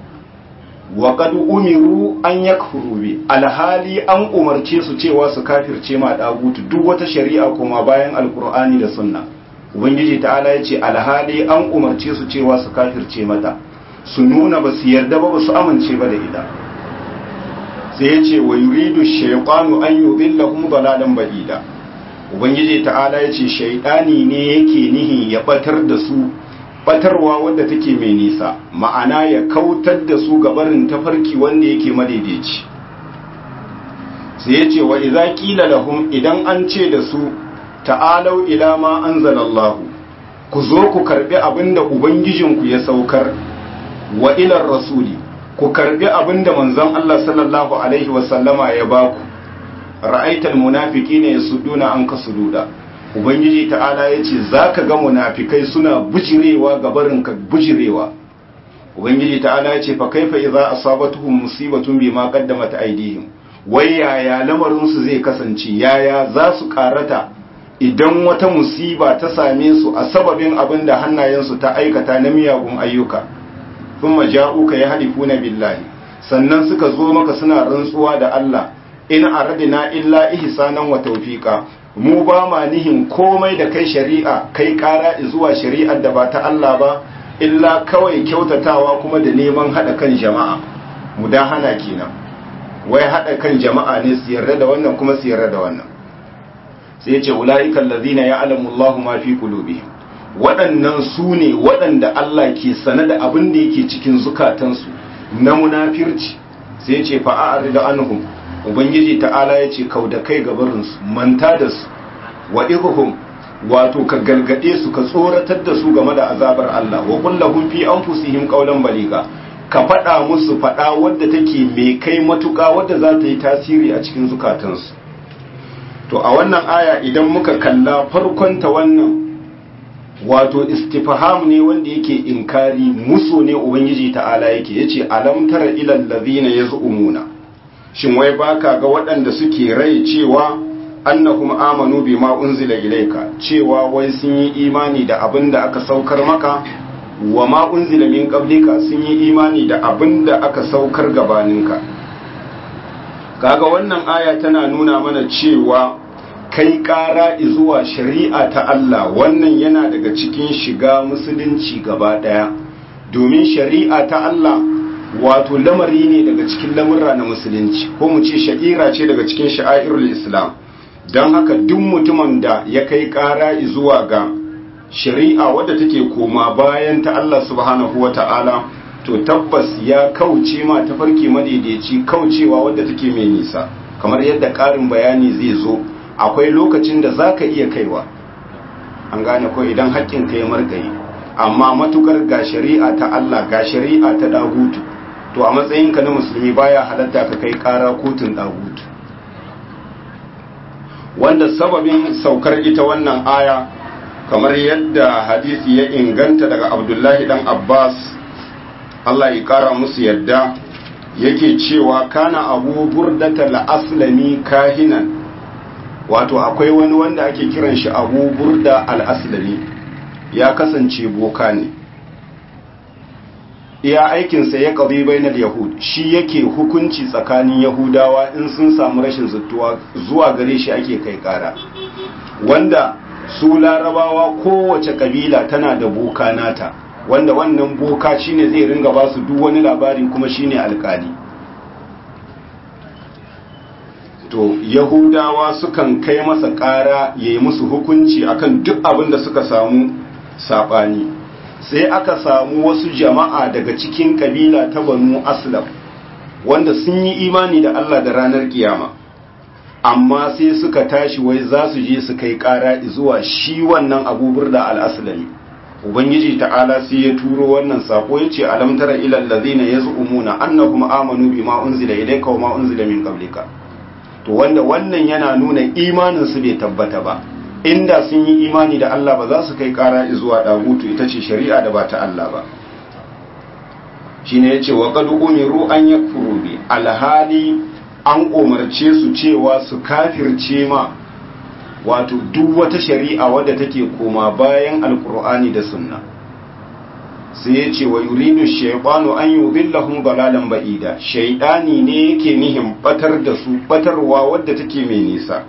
wa qad umiru an yakfuru bi alhali an umarce su cewa su kafirce ma ɗagutu duk wata shari'a kuma bayan alkur'ani da sunna ubangiji ta'ala ya ce alhali an umarce su cewa su kafirce mata su nuna ba su yarda ba ba su amince ba da ita sai ya ce wa yuridu shaytanu an yudillahum dalalan ba'ida ubangiji ta'ala ya ce shaidani ne yake nihi ya batar da su batarwa wadda take mai nisa ma'ana ya kautar da su gabarin tafarki wanda yake madaidaici sai ya ce wa idza qila lahum idan an ce da su ta'alau ila ma anzalallahu ku zo ku karbi abinda ubangijinku ya saukar wa ilar rasuli ku karbi abinda manzon Allah sallallahu alaihi wasallama ya baku ra'aital munafiqina yasudduna anka sududa ubangiji ta'ala yace zaka ga munafikai suna bujirewa ga barin ka bujirewa ubangiji ta'ala yace fa kaifa idza asabatuhum musibatun bima qaddamat aydihim wai yaya lamarin su zai kasance yaya za su karata idan wata musiba ta same su a sababin abin da hannayensu ta aikata na miyagun ayyuka thumma ja'uka yahlifuna billahi sannan suka zo maka suna rantsuwa da Allah in aradina illa ihsanan wa tawfiqa mu ba ma nihin komai da kai shari'a kai kara zuwa shari'ar da ba ta Allah ba illa kawai kyautatawa kuma da neman hada kan jama'a mu da hana kenan wai hada kan jama'a ne su yarda da wannan kuma su yarda da wannan sai yace ulaika allazina ya'lamu Allahu ma fi qulubihim waɗannan su ne waɗanda Allah ke sane da abin da yake cikin zukatansu na munafirci sai yace fa'a'rid anhum ubangiji ta'ala ya ce kau da kai gabarinsu manta da su wa ihum wato ka galgade su ka tsoratar da su game da azabar Allah wa kullahum fi anfusihim qawlan baliga ka faɗa musu faɗa wadda take mai kai matuƙa wadda za ta yi tasiri a cikin zukatansu to a wannan aya idan muka kalla farkon ta wannan wato istifham ne wanda yake inkari muso ne ubangiji ta'ala yake yace alam tara ilal ladhina yaz'umuna shin wai baka ga waɗanda suke rai cewa annahum amanu bima unzila ilayka cewa wai sun yi imani da abin da aka saukar maka wa ma unzila min qablika sun yi imani da abin da aka saukar gabaninka kaga wannan aya tana nuna mana cewa kai ƙara zuwa shari'a ta Allah wannan yana daga cikin shiga musulunci gaba ɗaya domin shari'a ta Allah wato lamari ne daga cikin lamurra na musulunci ko mu ce sha'ira ce daga cikin sha'airul islam don haka duk mutumin da ya kai ƙara zuwa ga shari'a wadda take koma bayan ta Allah subhanahu wa ta'ala to tabbas ya kauce ma tafarki madaidaici kaucewa wadda take mai nisa kamar yadda ƙarin bayani zai zo akwai lokacin da za ka iya kaiwa an gane ko idan haƙƙin ka ya margaye amma matukar ga shari'a ta Allah ga shari'a ta dagutu to a matsayinka na musulmi baya halatta ka kai ƙara kotun dagutu wanda sababin saukar ita wannan aya kamar yadda hadisi ya inganta daga abdullahi dan abbas Allah ya kara musu yadda yake cewa kana abu burdata al-aslami kahinan wato akwai wani wanda ake kiran shi abu burda al-aslami ya kasance boka ne iya aikinsa ya ƙabi bainar yahud shi yake hukunci tsakanin yahudawa in sun samu rashin zuttuwa zuwa gare shi ake kai ƙara wanda su larabawa kowace ƙabila tana da boka nata wanda wannan boka shine zai ringa ba su duk wani labari kuma shine alƙali to yahudawa sukan kai masa ƙara ya yi musu hukunci akan duk abin da suka samu saɓani sai aka samu wasu jama'a daga cikin kabila ta banu aslam wanda sun yi imani da Allah da ranar kiyama amma sai suka tashi wai za su je su kai kara zuwa shi wannan abubur da al'aslami ubangiji ta'ala sai ya turo wannan sako ya ce alamtara ilal ladina yaz'umuna annahum amanu bima unzila ilayka wa ma unzila min qablika to wanda wannan yana nuna imanin su bai tabbata ba inda sun yi imani da Allah ba za su kai kara zuwa dagutu ita ce shari'a da ba ta Allah ba shine yace wa qad umiru an yakfuru bi alhali an umarce su cewa su kafirce ma wato duk wata shari'a wadda take koma bayan alqur'ani da sunna sai yace wa yuridu shaytanu an yudillahum dalalan ba'ida shaytani ne yake nihin batar da su batarwa wadda take mai nisa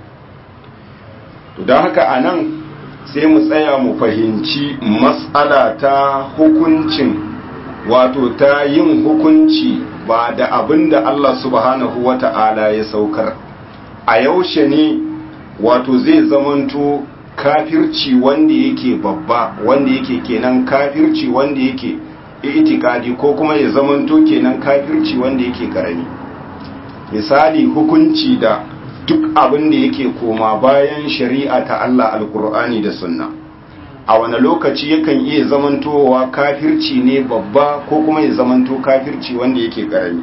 to don haka a nan sai mu tsaya mu fahimci matsala ta hukuncin wato ta yin hukunci ba da abin da Allah subhanahu wa ta'ala ya saukar a yaushe ne wato zai zamanto kafirci wanda yake babba wanda yake kenan kafirci wanda yake itikadi ko kuma ya zamanto kenan kafirci wanda yake karami misali hukunci da duk abin da yake koma bayan shari'a ta Allah alkur'ani da sunna a wani lokaci yakan iya zamantowa kafirci ne babba ko kuma ya zamanto kafirci wanda yake karami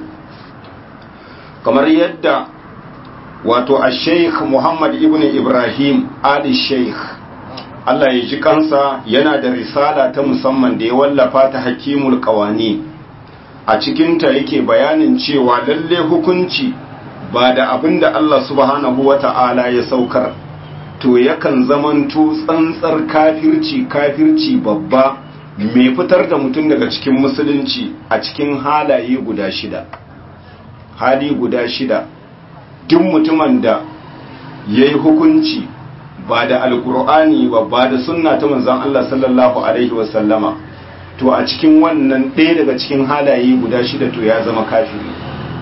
kamar yadda wato a sheikh muhammad ibn ibrahim ali sheikh Allah ya ji kansa yana da risala ta musamman da ya wallafa ta hakimul kawani a cikinta yake bayanin cewa lalle hukunci ba da abin da Allah subhanahu wa ta'ala ya saukar to yakan zamanto tsantsar kafirci kafirci babba mai fitar da mutum daga cikin musulunci a cikin halaye guda shida hali guda shida duk mutumin da ya yi hukunci ba da alkur'ani ba ba da sunna ta manzan Allah sallallahu alaihi wasallama to a cikin wannan ɗaya daga cikin halaye guda shida to ya zama kafiri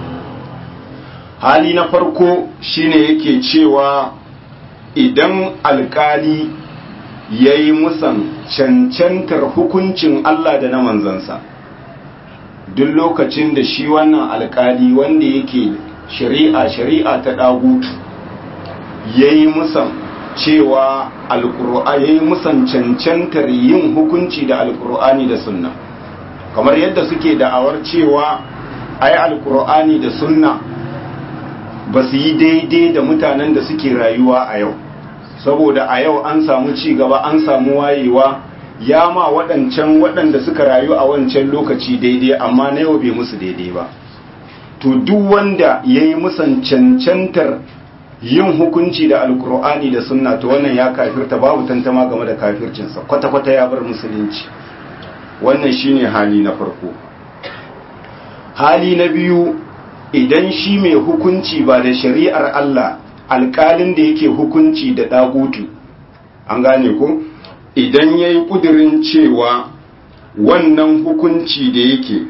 hali na farko shine yake cewa idan alkali ya yi musan cancantar hukuncin Allah da na manzansa duk lokacin da shi wannan alkali wanda yake shari'a shari'a ta ɗagutu ya yi musan cewa ya yi musan cancantar yin hukunci da alkur'ani da sunna kamar yadda suke da'awar cewa ai alkur'ani da sunna ba su yi daidai da mutanen da suke rayuwa a yau saboda a yau an samu ci gaba an samu wayewa ya ma waɗancan waɗanda suka rayu a wancan lokaci daidai amma na yau bai musu daidai ba to duk wanda ya yi musan cancantar yin hukunci da alkur'ani da sunna to wannan ya kafirta babu tantama game da kafircinsa kwata-kwata ya bar musulunci wannan shine hali na farko hali na biyu idan shi mai hukunci ba da shari'ar Allah alƙalin da yake hukunci da ɗagutu an gane ko idan ya yi ƙudurin cewa wannan hukunci da yake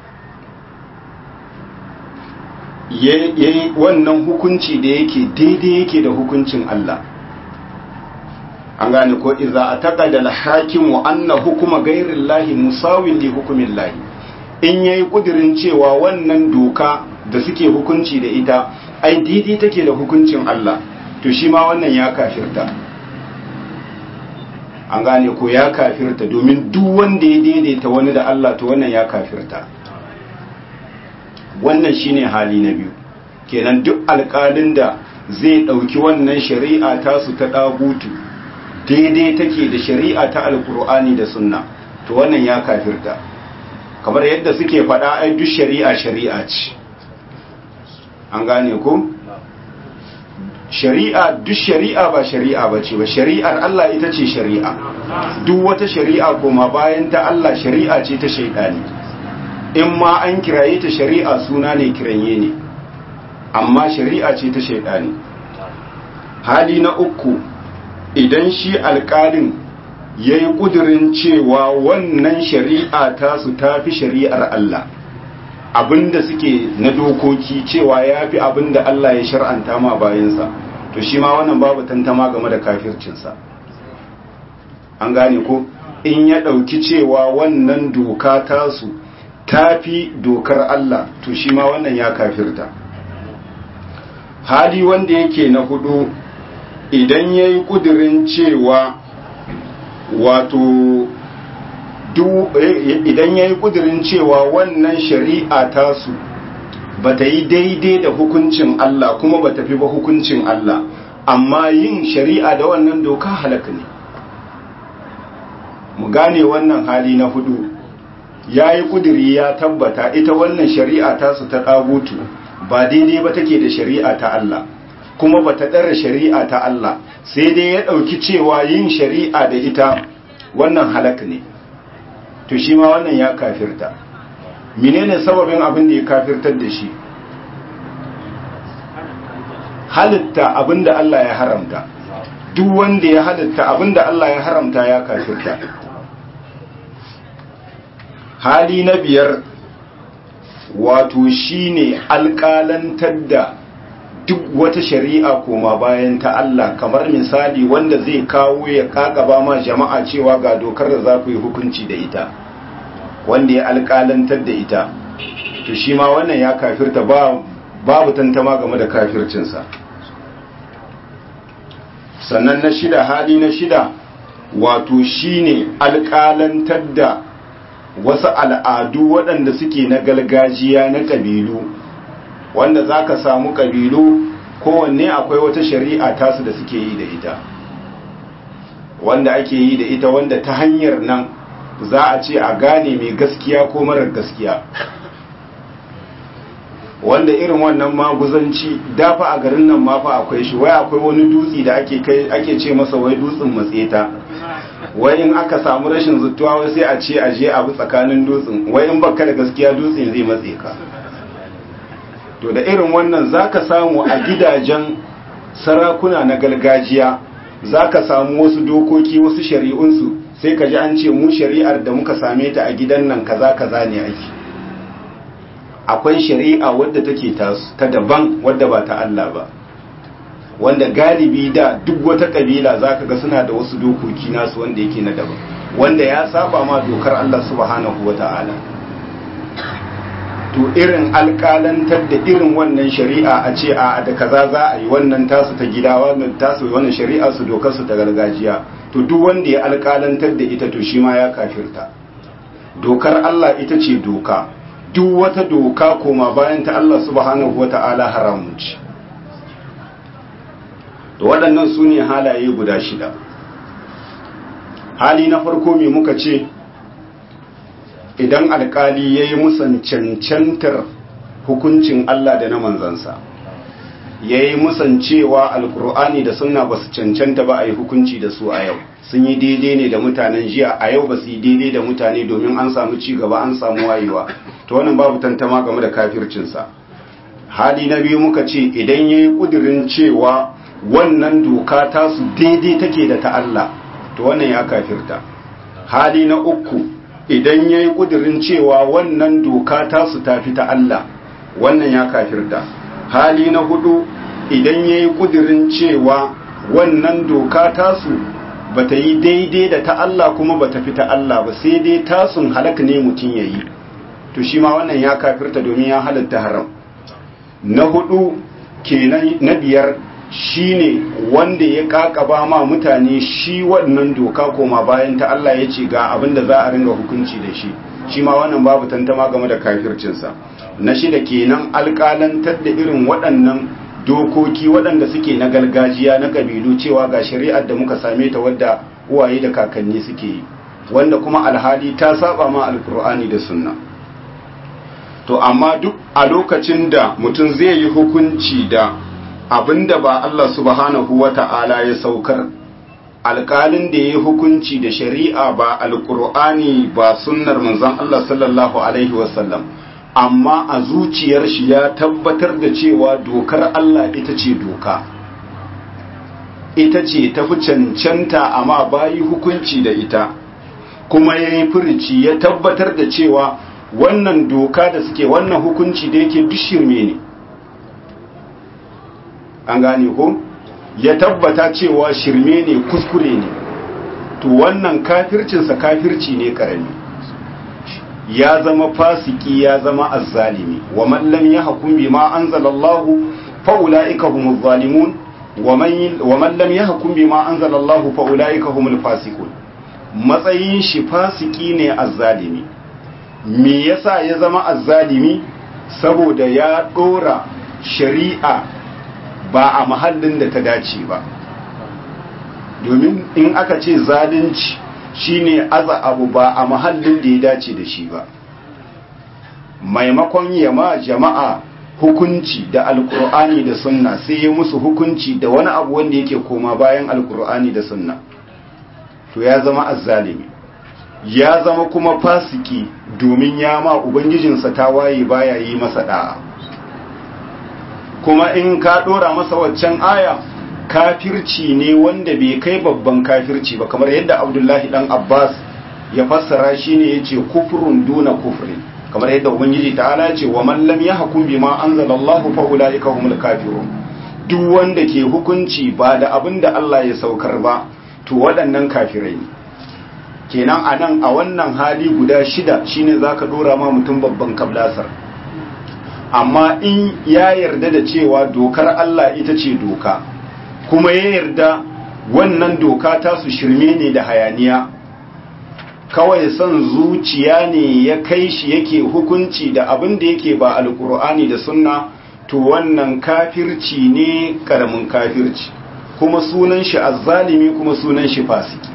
wannan hukunci da yake daidai yake da hukuncin Allah an gane ko iza a taƙa da hakimu anna hukuma gairin lahi musawin li hukumin lahi in ya yi ƙudurin cewa wannan doka da suke hukunci da ita ai daidai take da hukuncin Allah to shi ma wannan ya kafirta an gane ko ya kafirta domin duk wanda ya daidaita wani da Allah to wannan ya kafirta wannan shine hali na biyu kenan duk alƙalin da zai ɗauki wannan shari'a tasu ta ɗagutu daidai take da shari'a ta alkur'ani da sunna to wannan ya kafirta kamar yadda suke faɗa ai duk shari'a shari'a ce an gane ko shari'a duk shari'a ba shari'a ba ce ba shari'ar Allah ita ce shari'a duk wata shari'a kuma bayan ta Allah shari'a ce ta shaidani in ma an kiraye ta shari'a suna ne kiranye ne amma shari'a ce ta shaidani hali na uku idan shi alƙalin ya yi ƙudurin cewa wannan shari'a ta su tafi shari'ar Allah abinda suke na dokoki cewa ya fi abinda Allah ya shar'anta ma bayansa to shi ma wannan babu tantama game da kafircinsa an gane ko in ya ɗauki cewa wannan doka tasu ta fi dokar Allah to shi ma wannan ya kafirta hali wanda yake na hudu idan ya yi ƙudurin cewa wato idan ya yi ƙudurin cewa wannan shari'a tasu ba ta yi daidai da hukuncin Allah kuma ba ta fi ba hukuncin Allah amma yin shari'a da wannan doka halaka ne mu gane wannan hali na hudu ya yi ƙuduri ya tabbata ita wannan shari'a tasu ta ɗagutu ba daidai ba take da shari'a ta Allah kuma ba ta ɗara shari'a ta Allah sai dai ya ɗauki cewa yin shari'a da ita wannan halak ne to shi ma wannan ya kafirta menene sababin abin da ya kafirtar da shi halitta abin da Allah ya haramta duk wanda ya halitta abin da Allah ya haramta ya kafirta hali na biyar wato shine alƙalantar da duk wata shari'a koma bayan ta Allah kamar misali wanda zai kawo ya kakaba ma jama'a cewa ga dokar da za ku yi hukunci da ita wanda ya alƙalantar da ita to shi ma wannan ya kafirta ba babu tantama game da kafircinsa sannan na shida hali na shida wato shine alƙalantar da wasu al'adu waɗanda suke na gargajiya na ƙabilu wanda za ka samu ƙabilu kowanne akwai wata shari'a tasu da suke yi da ita wanda ake yi da ita wanda ta hanyar nan za a ce a gane mai gaskiya ko marar gaskiya wanda irin wannan maguzanci dafa a garin nan mafa akwai shi wai akwai wani dutse da ake kai ake ce masa wai dutsen matseta wai in aka samu rashin zuttuwa wai sai a ce a je abu tsakanin dutsen wai in baka da gaskiya dutsen zai matse ka to da irin wannan zaka samu a gidajen sarakuna na gargajiya zaka samu wasu dokoki wasu shari'unsu sai ka ji an ce mu shari'ar da muka same ta a gidan nan kaza kaza ne ake akwai shari'a wadda take ta daban wadda ba ta Allah ba wanda galibi da duk wata kabila zaka ga suna da wasu dokoki nasu wanda yake na daban wanda ya saba ma dokar Allah subhanahu wata'ala to irin alƙalantar da irin wannan shari'a a ce a da kaza za a yi wannan tasu ta gida wannan tasu wannan shari'a su dokar su ta gargajiya to duk wanda ya alƙalantar da ita to shi ma ya kafirta dokar Allah ita ce doka duk wata doka koma bayan ta Allah subhanahu wata'ala haramun ce da waɗannan su ne halaye guda shida hali na farko mai muka ce idan alkali ya yi musan cancantar hukuncin Allah da na manzansa ya yi musan cewa alkur'ani da sunna ba su cancanta ba a yi hukunci da su a yau sun yi daidai ne da mutanen jiya a yau ba su yi daidai da mutane domin an samu ci gaba an samu wayewa to wannan babu tantama game da kafircinsa hali na biyu muka ce idan ya yi ƙudurin cewa wannan doka ta su daidai take da ta Allah to wannan ya kafirta hali na uku idan ya yi ƙudurin cewa wannan doka ta su tafi ta Allah wannan ya kafirta hali na hudu idan ya yi ƙudurin cewa wannan doka ta su ba ta yi daidai da ta Allah kuma ba ta fi ta Allah ba sai dai tasun halak ne mutum ya yi to shi ma wannan ya kafirta domin ya halatta haram na hudu kenan na biyar shine wanda ya kakaba ma mutane shi wannan doka koma bayan ta Allah ya ce ga abin da za a ringa hukunci da shi shi ma wannan babu tantama game da kafircinsa na shida kenan alƙalantar da irin waɗannan dokoki waɗanda suke na gargajiya na ƙabilu cewa ga shari'ar da muka same ta wadda uwaye da kakanni suke yi wanda kuma alhali ta saba ma alkur'ani da sunna to amma duk a lokacin da mutum zai yi hukunci da abinda ba Allah subhanahu wata'ala ya saukar alƙalin da ya yi hukunci da shari'a ba alkur'ani ba sunnar manzon Allah sallallahu alaihi wasallam amma a zuciyar shi ya tabbatar da cewa dokar Allah ita ce doka ita ce tafi cancanta amma bayi hukunci da ita kuma ya yi furici ya tabbatar da cewa wannan doka da suke wannan hukunci da yake bishirme ne an gane ko ya tabbata cewa shirme ne kuskure ne to wannan kafircinsa kafirci ne karami ya zama fasiki ya zama azzalimi wa man lam yahkum bima anzalallahu fa ulaika humuz zalimun wa man lam yahkum bima anzalallahu fa ulaika humul fasiqun matsayin shi fasiki ne azzalimi me yasa ya zama azzalimi saboda ya dora shari'a ba a mahallin da ta dace ba domin in aka ce zalunci shine aza abu ba a mahallin da ya dace da shi ba maimakon yama jama'a hukunci da alkur'ani da sunna sai ya musu hukunci da wani abu wanda yake koma bayan alkur'ani da sunna to ya zama azzalimi ya zama kuma fasiki domin ya ma ubangijinsa ta waye baya yi masa da'a kuma in ka dora masa waccan aya kafirci ne wanda bai kai babban kafirci ba kamar yadda abdullahi dan abbas ya fassara shi ne ya ce kufurun duna kufrin kamar yadda ubangiji ta'ala ce wa man lam yahkum bima anzalallahu fa ulaika humul kafirun duk wanda ke hukunci ba da abin da Allah ya saukar ba to waɗannan kafirai ne kenan a nan a wannan hali guda shida shine zaka dora ma mutum babban kablasar amma in ya yarda da cewa dokar Allah ita ce doka kuma ya yarda wannan doka ta su shirme ne da hayaniya kawai son zuciya ne ya kai shi yake hukunci da abin da yake ba alkur'ani da sunna to wannan kafirci ne karamin kafirci kuma sunan shi azzalimi kuma sunan shi fasiki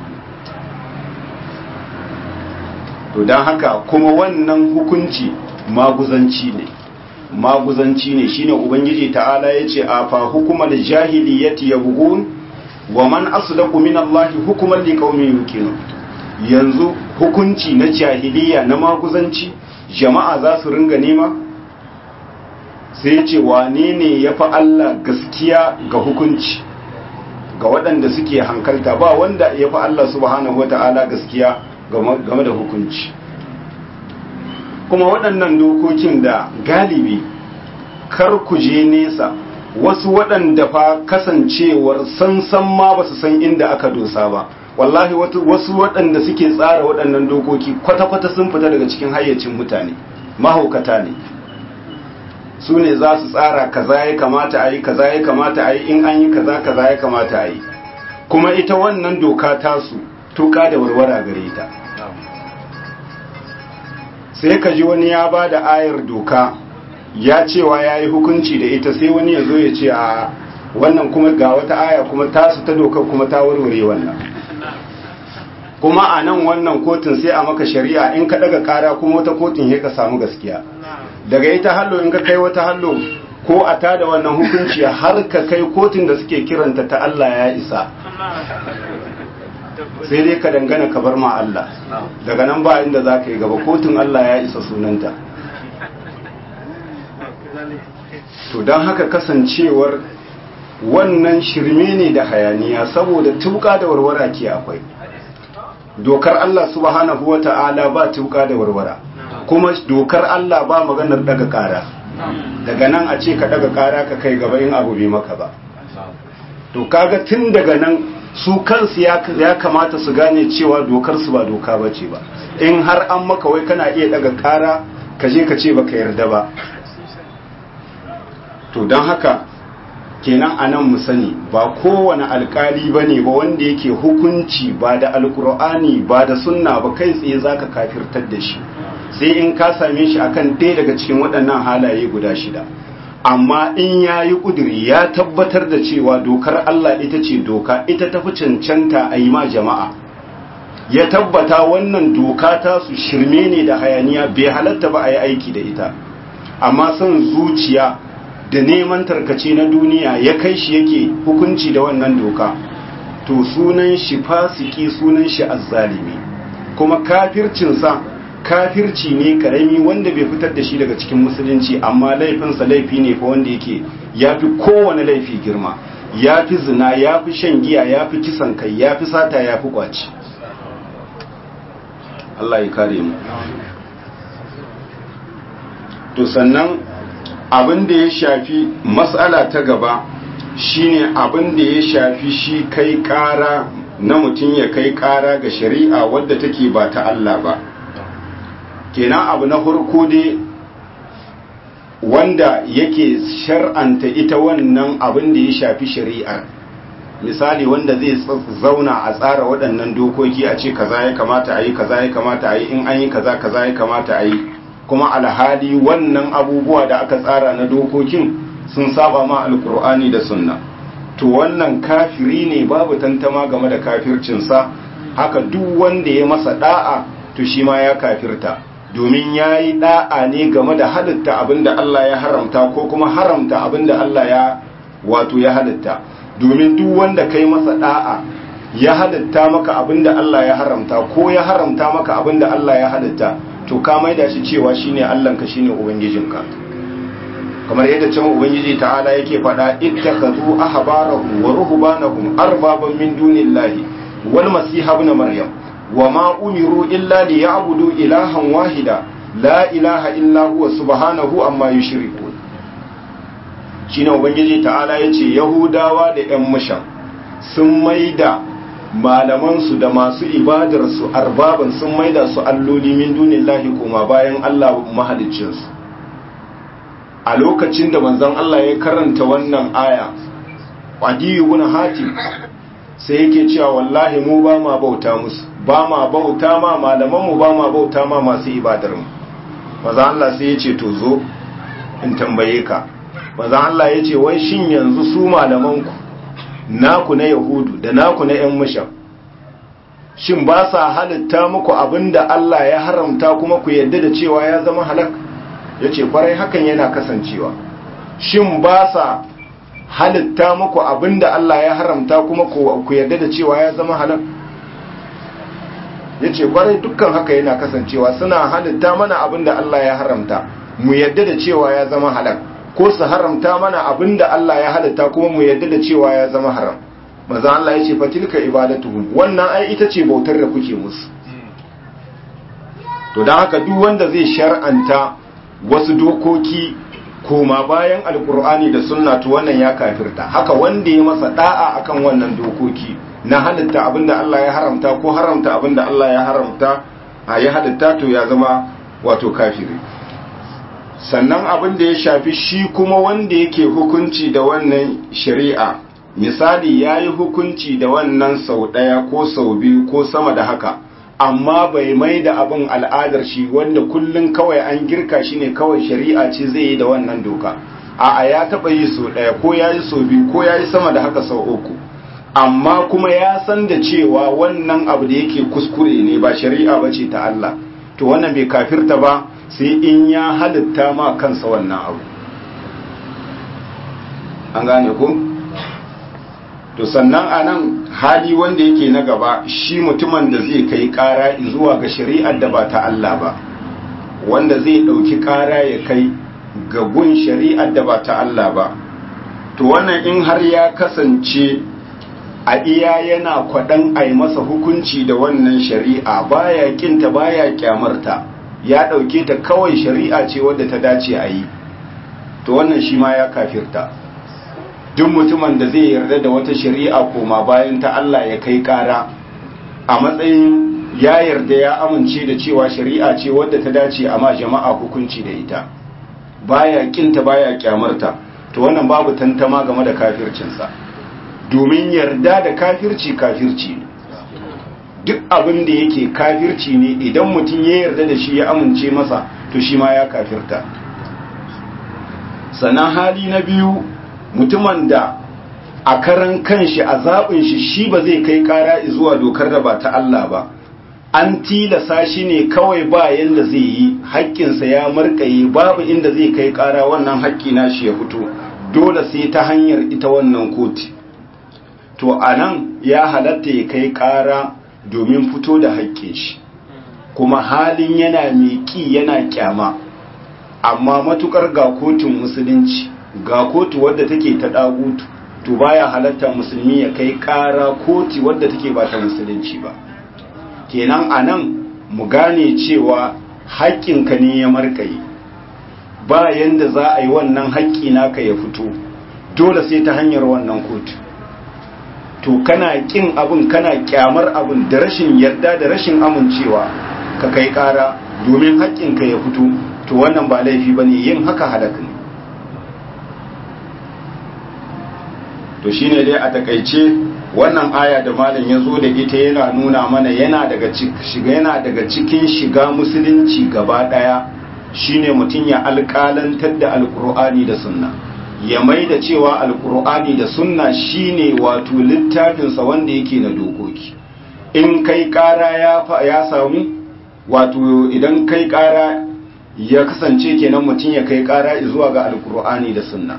to don haka kuma wannan hukunci maguzanci ne maguzanci ne shine ubangiji ta'ala yace a fa hukumar jahiliyyati yabghun wa man asdaqu min Allah hukuman liqaumin yuqinun yanzu hukunci na jahiliya na maguzanci jama'a za su ringa nema sai yace wane ne yafi Allah gaskiya ga hukunci ga waɗanda suke hankalta ba wanda yafi Allah subhanahu wata'ala gaskiya game da hukunci kuma waɗannan dokokin da galibi kar ku je nesa wasu waɗanda fa kasancewar sansan ma ba su san inda aka dosa ba wallahi wasu waɗanda suke tsara waɗannan dokoki kwata-kwata sun fita daga cikin hayyacin mutane mahaukata ne su ne za su tsara kaza ya kamata a yi kaza ya kamata a yi in an yi kaza kaza ya kamata a yi kuma ita wannan doka tasu tuka da warwara gare ta sai ka ji wani ya ba da ayar doka ya cewa ya yi hukunci da ita sai wani ya zo ya ce a wannan kuma ga wata aya kuma tasu ta doka kuma ta warware wannan kuma a nan wannan kotun sai a maka shari'a in ka daga kara kuma wata kotun ya ka samu gaskiya daga ita hallo in ka kai wata hallo ko a tada wannan hukunci har ka kai kotun da suke kiranta ta Allah ya isa sai dai ka dangana ka bar ma Allah daga nan ba inda za ka yi gaba kotun Allah ya isa sunanta to don haka kasancewar wannan shirme ne da hayaniya saboda tuka da warwara ke akwai dokar Allah subhanahu wa ta'ala ba tuka da warwara kuma dokar Allah ba maganar daga kara daga nan a ce ka daga kara ka kai gaba in abu bai maka ba to kaga tun daga nan su kansu ya kamata su gane cewa dokar su ba doka bace ba in har an maka wai kana iya daga kara ka je ka ce baka yarda ba to don haka kenan anan mu sani ba kowane alkali bane ba wanda yake hukunci ba da alkur'ani ba da sunna ba kai tsaye zaka kafirtar da shi sai in ka same shi akan ɗaya daga cikin waɗannan halaye guda shida amma in ya yi ƙuduri ya tabbatar da cewa dokar Allah ita ce doka ita tafi cancanta a yi ma jama'a ya tabbata wannan doka ta su shirme ne da hayaniya bai halatta ba a yi aiki da ita amma son zuciya da neman tarkace na duniya ya kai shi yake hukunci da wannan doka to sunan shi fasiki sunan shi azzalimi kuma kafircinsa kafirci ne karami wanda bai fitar da shi daga cikin musulunci amma laifinsa laifi ne fa wanda yake ya fi kowane laifi girma ya fi zina ya fi shan giya ya fi kisan kai ya fi sata ya fi kwaci Allah ya kare mu to sannan abin da ya shafi matsala ta gaba shine abin da ya shafi shi kai kara na mutum ya kai kara ga shari'a wadda take ba ta Allah ba kenan abu na farko dai wanda yake shar'anta ita wannan abin da ya shafi shari'ar misali wanda zai zauna a tsara waɗannan dokoki a ce kaza ya kamata a yi kaza ya kamata a yi in an yi kaza kaza ya kamata a yi kuma alhali wannan abubuwa da aka tsara na dokokin sun saba ma alkur'ani da sunna to wannan kafiri ne babu tantama game da kafircinsa haka duk wanda ya masa da'a to shi ma ya kafirta domin ya yi da'a ne game da halitta abinda Allah ya haramta ko kuma haramta abinda Allah ya wato ya halitta domin duk wanda kai masa da'a ya halitta maka abinda Allah ya haramta ko ya haramta maka abinda Allah ya halitta to ka maida shi cewa shine Allahnka shine ubangijinka kamar yadda can ubangiji ta'ala yake faɗa ittakhadhu ahbarahum wa ruhbanahum arbaban min dunillahi wal masih ibn maryam wama umiru illa liya'budu ilahan wahida la ilaha illa huwa subhanahu amma yushrikun shine ubangiji ta'ala yace yahudawa da ƴan mushan sun maida malamansu da masu ibadarsu arbaban sun maida su alloli min dunillahi kuma bayan Allah mahaliccinsu a lokacin da manzon Allah ya karanta wannan aya Adiyu ibn Hatim sai yake cewa wallahi mu ba ma bauta musu ba ma bauta ma malaman mu ba ma bauta ma masu ibadar mu manzon Allah sai ya ce to zo in tambaye ka manzon Allah ya ce wai shin yanzu su malaman ku naku na yahudu da naku na yan mushan shin ba sa halitta muku abinda Allah ya haramta kuma ku yadda da cewa ya zama halak ya ce kwarai hakan yana kasancewa shin ba sa halitta muku abinda Allah ya haramta kuma ku yadda da cewa ya zama halak ya ce kwarai dukkan haka yana kasancewa suna halitta mana abinda Allah ya haramta mu yadda da cewa ya zama halak ko su haramta mana abinda Allah ya halitta kuma mu yadda da cewa ya zama haram maza Allah ya ce fatilka ibadatuhum wannan ai ita ce bautar da kuke musu to don haka duk wanda zai shar'anta wasu dokoki koma bayan alkur'ani da sunna to wannan ya kafirta haka wanda ya masa da'a akan wannan dokoki na halitta abinda Allah ya haramta ko haramta abinda Allah ya haramta a ya halitta to ya zama wato kafiri sannan abin da ya shafi shi kuma wanda yake hukunci da wannan shari'a misali ya yi hukunci da wannan sau ɗaya ko sau biyu ko sama da haka amma bai mai da abin al'adar shi wanda kullum kawai an girka shi ne kawai shari'a ce zai yi da wannan doka a ya taɓa yi sau ɗaya ko ya yi sau biyu ko ya yi sama da haka sau uku amma kuma ya san da cewa wannan abu da yake kuskure ne ba shari'a ba ce ta Allah to wannan bai kafirta ba sai in ya halitta ma kansa wannan abu an gane ku to sannan a nan hali wanda yake na gaba shi mutumin da zai kai kara zuwa ga shari'ar da ba ta Allah ba wanda zai ɗauki kara ya kai ga gun shari'ar da ba ta Allah ba to wannan in har ya kasance a iya yana kwaɗan a yi masa hukunci da wannan shari'a baya kinta baya kyamarta ya ɗauke ta kawai shari'a ce wadda ta dace a yi to wannan shi ma ya kafirta duk mutumin da zai yarda da wata shari'a koma bayan ta Allah ya kai ƙara a matsayin ya yarda ya amince da cewa shari'a ce wadda ta dace a ma jama'a hukunci da ita baya kinta baya kyamarta to wannan babu tantama game da kafircinsa domin yarda da kafirci kafirci ne duk abin da yake kafirci ne idan mutum ya yarda da shi ya amince masa to shi ma ya kafirta sannan hali na biyu mutumin da a karan kanshi a zaɓin shi shi ba zai kai ƙara zuwa dokar da ba ta Allah ba an tilasa shi ne kawai ba yanda zai yi haƙƙinsa ya markaye babu inda zai kai ƙara wannan haƙƙi na shi ya fito dole sai ta hanyar ita wannan koti to a nan ya halatta ya kai ƙara domin fito da haƙƙin shi kuma halin yana mai ƙi yana ƙyama amma matukar ga kotun musulunci ga kotu wadda take ta ɗagutu to baya halatta musulmi ya kai ƙara koti wadda take ba ta musulunci ba kenan a nan mu gane cewa haƙƙinka ne ya markaye ba yanda za a yi wannan haƙƙi naka ya fito dole sai ta hanyar wannan kotu to kana ƙin abin kana ƙyamar abin da rashin yarda da rashin amincewa ka kai ƙara domin haƙƙinka ya fito to wannan ba laifi ba ne yin haka halaka ne to shine dai a takaice wannan aya da malam ya zo da ita yana nuna mana yana daga shiga yana daga cikin shiga musulunci gaba daya shine mutum ya alƙalantar da alƙur'ani da sunna ya mai da cewa alƙur'ani da sunna shine wato littafinsa wanda yake na dokoki in kai ƙara ya ya samu wato idan kai ƙara ya kasance kenan mutum ya kai ƙara zuwa ga alƙur'ani da sunna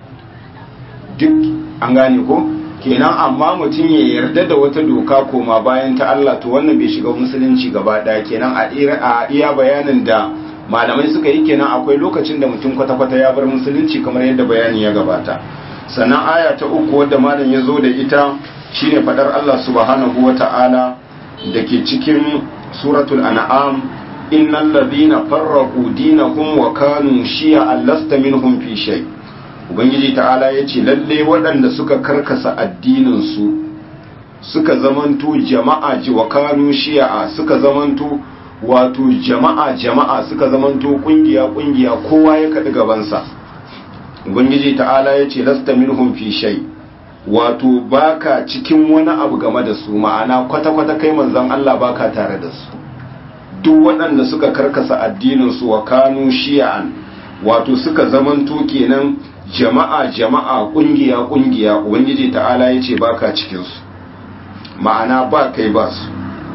duk an gane ko kenan amma mutum ya yarda da wata doka koma bayan ta Allah to wannan bai shiga musulunci gaba daya kenan a iya bayanin da malamai suka yi kenan akwai lokacin da mutum kwata-kwata ya bar musulunci kamar yadda bayani ya gabata sannan aya ta uku wadda malam ya zo da ita shine fadar Allah subhanahu wa ta'ala da ke cikin suratul an'am innal ladhina farraqu dinahum wa kanu shi'a lasta minhum fi shay' ubangiji ta'ala ya ce lalle waɗanda suka karkasa addininsu suka zamanto jama'a ji wa kanu shi'a suka zamanto wato jama'a jama'a suka zamanto kungiya kungiya kowa ya kaɗi gabansa ubangiji ta'ala ya ce lasta minhum fi shay wato baka cikin wani abu game da su ma'ana kwata-kwata kai manzon Allah baka tare da su duk waɗanda suka karkasa addininsu wa kanu shi'an wato suka zamanto kenan jama'a jama'a kungiya kungiya ubangiji ta'ala yace baka cikin su ma'ana ba kai ba su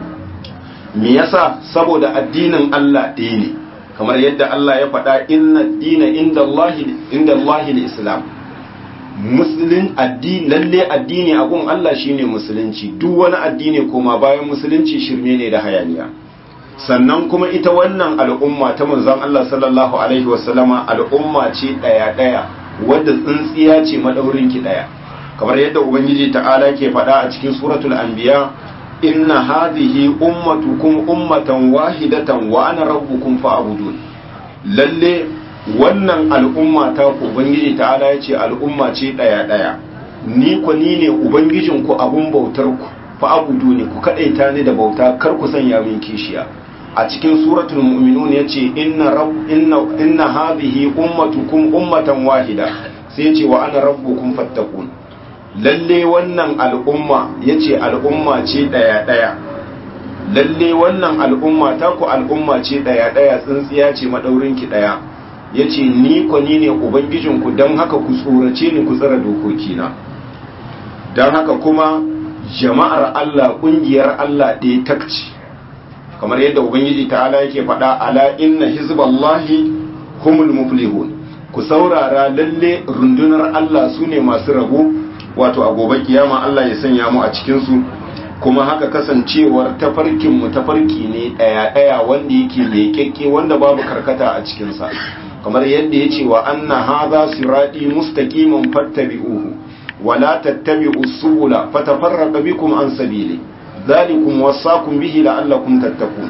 me yasa saboda addinin Allah ɗaya ne kamar yadda Allah ya faɗa inna dina inda Allah inda Allah islam musulun addini lalle addini a gun Allah shine musulunci duk wani addini kuma bayan musulunci shirme ne da hayaniya sannan kuma ita wannan al'umma ta manzon Allah sallallahu alaihi wasallama al'umma ce daya daya wadda tsintsiya ce madaurin ki daya kamar yadda ubangiji ta'ala ke faɗa a cikin suratul anbiya inna hadhihi ummatukum ummatan wahidatan wa ana rabbukum fa'budun lalle wannan al'umma ta ku ubangiji ta'ala ya ce al'umma ce daya daya ni ku ni ne ubangijin ku abun bautar ku fa'budu ne ku kadaita ni da bauta kar ku sanya min kishiya a cikin suratul mu'minun yace inna rabb inna inna hadhihi ummatukum ummatan wahida sai yace wa ana rabbukum fattaqun lalle wannan al'umma yace al'umma ce daya daya lalle wannan al'umma ta ku al'umma ce daya daya tsintsiya ce madaurin ki daya yace ni ko ni ne ubangijin ku dan haka ku tsorace ni ku tsara dokoki na dan haka kuma jama'ar Allah kungiyar Allah ɗaya takci kamar yadda ubangiji ta'ala yake faɗa ala inna hizballahi humul muflihun ku saurara lalle rundunar Allah su ne masu rabo wato a gobe kiyama Allah ya sanya mu a cikin su kuma haka kasancewar tafarkin mu tafarki ne daya daya wanda yake leƙeƙe wanda babu karkata a cikin sa kamar yadda yace wa anna hadha sirati mustaqiman fattabi'uhu wala tattabi'us subula fatafarraqa bikum an sabili zalikum wasakum bihi la'allakum tattaqun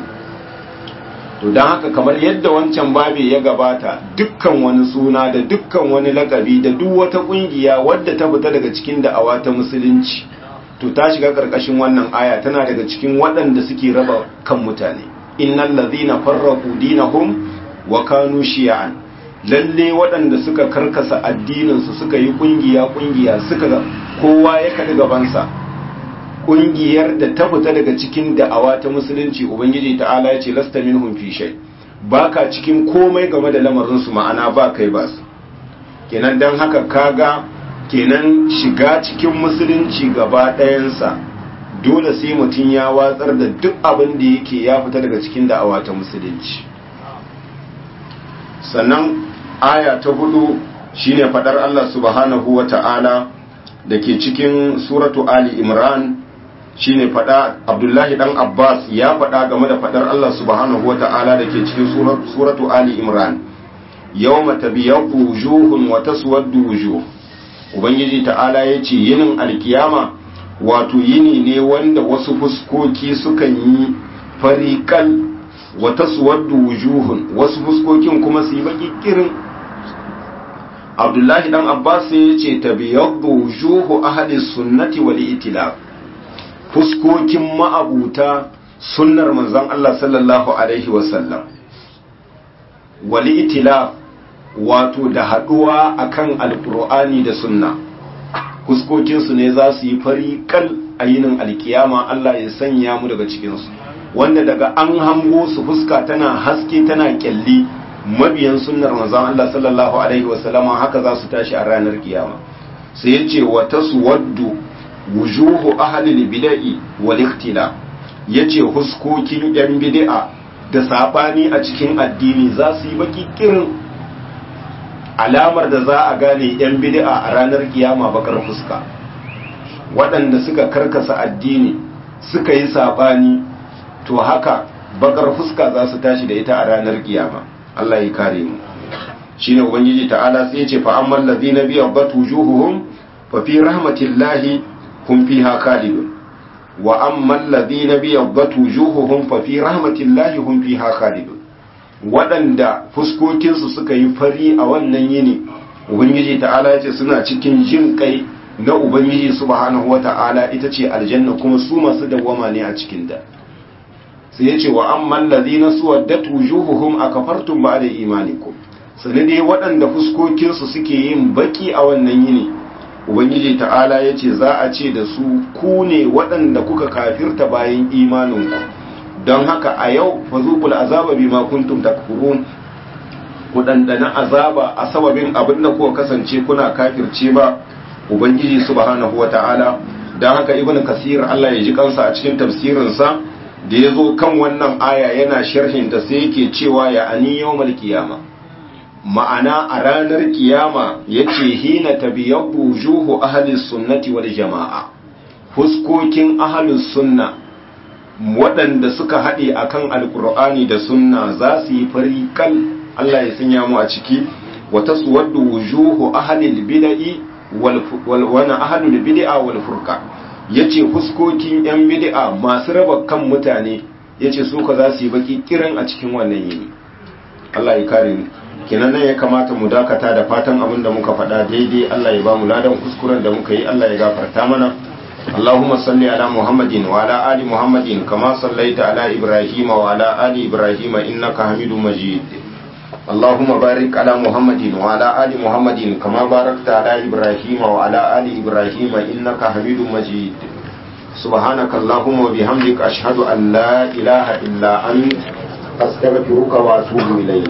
to dan haka kamar yadda wancan babe ya gabata dukkan wani suna da dukkan wani lakabi da duk wata kungiya wadda ta fita daga cikin da'awa ta musulunci to ta shiga karkashin wannan aya tana daga cikin waɗanda suke raba kan mutane innal ladhina farraqu dinahum wa kanu shi'an lalle waɗanda suka karkasa addininsu suka yi ƙungiya-ƙungiya suka kowa ya kaɗi gabansa ƙungiyar da ta fita daga cikin da'awa ta musulunci ubangiji ta'ala ya ce lasta minhum fi shay baka cikin komai game da lamarinsu ma'ana ba kai ba su kenan don haka kaga kenan shiga cikin musulunci gaba ɗayansa dole sai mutum ya watsar da duk abin da yake ya fita daga cikin da'awa ta musulunci sannan aya ta hudu shine fadar Allah subhanahu wa ta'ala da ke cikin suratu Ali Imran shine fada Abdullahi dan Abbas ya fada game da fadar Allah subhanahu wa ta'ala da ke cikin suratu Ali Imran yawma tabyaqu wujuhun wa taswaddu wujuh ubangiji ta'ala yace yinin alkiyama wato yini ne wanda wasu fuskoki sukan yi fariqal wa taswaddu wujuhun wasu fuskokin kuma su yi baki kirin Abdullahi dan Abbas ya ce tabiyaddu wujuhu ahli sunnati wal itilaf fuskokin ma'abuta sunnar manzon Allah sallallahu alaihi wasallam wal itilaf wato da haduwa akan alqur'ani da sunna fuskokin su ne za su yi fari kal a yinin alkiyama Allah ya sanya mu daga cikin su wanda daga an hango su fuska tana haske tana kyalli mabiyan sunnar manzon Allah sallallahu alaihi wasallama haka za su tashi a ranar kiyama sai ya ce wa taswaddu wujuhu ahli bid'i wal ikhtila yace huskokin yan bid'a da sabani a cikin addini za su yi baki kirin alamar da za a gane yan bid'a a ranar kiyama bakar fuska waɗanda suka karkasa addini suka yi sabani to haka bakar fuska za su tashi da ita a ranar kiyama Allah ya kare mu shine ubangiji ta'ala sai ya ce fa ammal ladina bi yabatu wujuhuhum fa fi rahmatillahi hum fiha khalidun wa ammal ladina bi yabatu wujuhuhum fa fi rahmatillahi hum fiha khalidun wadanda fuskokin su suka yi fari a wannan yini ubangiji ta'ala ya ce suna cikin jin kai na ubangiji subhanahu wata'ala ita ce aljanna kuma su masu dawwama ne a cikin da sai ya ce wa amman ladina suwaddat wujuhuhum akafartum ba'da imanikum sane dai waɗanda fuskokinsu suke yin baki a wannan yini ubangiji ta'ala ya ce za a ce da su ku ne waɗanda kuka kafirta bayan imaninku don haka a yau fazuqul azaba bima kuntum takfurun ku dandana azaba a sababin abin da kuka kasance kuna kafirce ba ubangiji subhanahu wata'ala don haka ibnu kasir Allah ya ji kansa a cikin tafsirinsa da ya zo kan wannan aya yana sharhin ta sai yake cewa ya ani yawmal kiyama ma'ana a ranar kiyama yace hina tabiyabbu wujuhu ahli sunnati wal jama'a fuskokin ahli sunna waɗanda suka haɗe akan alkur'ani da sunna za su yi fari kal Allah ya sanya mu a ciki wa taswaddu wujuhu ahli bid'i wal wana ahli bid'a wal furqa yace fuskokin yan bid'a masu raba kan mutane yace su ka za su yi baki kiran a cikin wannan yini Allah ya kare mu kenan nan ya kamata mu dakata da fatan abin da muka faɗa daidai Allah ya ba mu ladan kuskuren da muka yi Allah ya gafarta mana اللهم صل على محمد وعلى آل محمد كما صليت على إبراهيم وعلى آل إبراهيم إنك حميد مجيد اللهم بارك على محمد وعلى آل محمد كما باركت على إبراهيم وعلى آل إبراهيم إنك حميد مجيد سبحانك اللهم وبحمدك أشهد أن لا إله إلا أنت أستغفرك وأتوب إليك